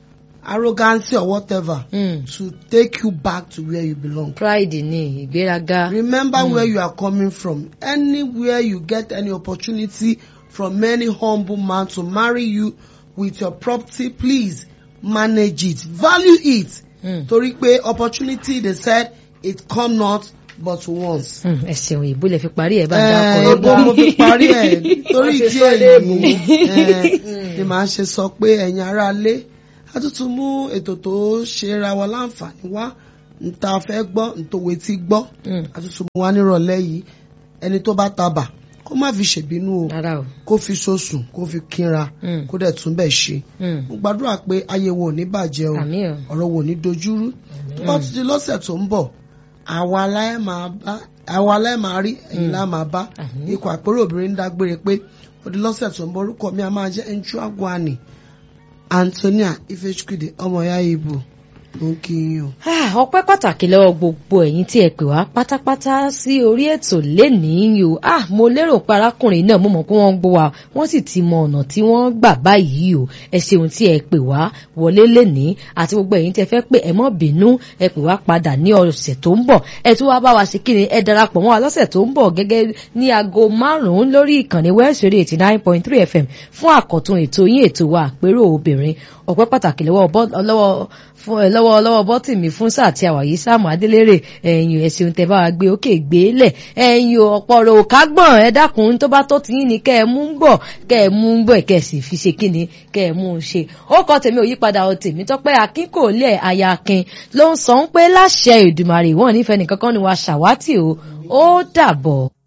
arrogance or whatever Mm. to take you back to where you belong. pride ni ìgbéraga. Remember where you are coming from. Anywhere you get any opportunity from any humble man to marry you with your property, please manage it. Value it. Mm. Torí pé opportunity they said it come not but once. Mm, ẹ ṣeun ìbò lè fi parí ẹ bá ń Eh, dákọ Ebo mo fi parí ẹ̀ torí Wọ́n ṣe ìdí sọ léèbù. èyí eh, ni màá ṣe sọ pé ẹ̀yin ará lé a tún tún mú ètò tó ṣe ra wa láǹfààní wá nta fẹ́ gbọ́ ntòwé tí gbọ́ Mm. a tún tún mú wá nírọ̀lẹ́ yìí ẹni tó bá tabà kó má fi ṣèbínú o rárá o. kó fi sosùn kó fi kínra Mm. kó dẹ̀ tún bẹ̀ ṣe Mm. mo gbàdúrà pé ayé wo ò ní bàjẹ́ o àmì o. ọ̀rọ̀ wo ò ní dojúrú tó bá tún di lọ́sẹ̀ tó ń bọ̀ àwa aláì máa bá àwa aláì máa rí ẹ̀yin lá máa bá Àmín. ikọ̀ àpérò obìnrin ń dágbére pé ó di lọ́sẹ̀ tó ń bọ̀ orúkọ mi a máa jẹ́ nchuagwani Antonia Ifechukwude ọmọ ya ibo ló ń kí yín o. Ah, ọpẹ́ pàtàkì lọ́wọ́ gbogbo ẹ̀yin tí ẹ pè wá pátápátá sí orí ètò lénìí o ah mo lérò pé arákùnrin náà mo mọ̀ pé wọ́n ń gbọ́ wa wọ́n sì ti mọ ọ̀nà tí wọ́n gbà báyìí o ẹ ṣeun tí ẹ pè wá wọlé lénìí àti gbogbo ẹ̀yin tí ẹ fẹ́ pé ẹ mọ́ bínú ẹ pè wá padà ní ọ̀sẹ̀ tó ń bọ̀ ẹ tún wá bá wa ṣe kí ni ẹ darapọ̀ mọ́ wa lọ́sẹ̀ tó ń bọ̀ gẹ́gẹ́ ní aago márùn-ún lórí ìkànnì West Radio eighty nine point three FM fún àkọ́tún ètò yín ètò wa àpérò obìnrin ọpẹ́ pàtàkì lọ́wọ́ bọ́- lọ́wọ́ fún ẹ lọ́wọ́ lọ́wọ́ bọ́tì mi fún sáà tí a wà yìí sáàmù adélèrè ẹ̀yìn ẹ̀sìn tẹ́ bá wa gbé òkè gbé lẹ̀ ẹ̀yìn ọ̀pọ̀ rò kágbọ̀n ẹ dákun tó bá tó ti yín ni kẹ́ ẹ mú ń bọ̀ kẹ́ ẹ mú ń bọ̀ kẹ́ ẹ sì fi ṣe kíni kẹ́ ẹ mú un ṣe ó kọ́ tèmi ò yípadà ọ tèmi tọ́pẹ́ akin kò lẹ̀ aya akin ló ń sọ ń pé láṣẹ Èdùmàrè wọ́n nífẹ̀ẹ́ nìkankan ni wàá ṣàwátì o ó dàbọ̀.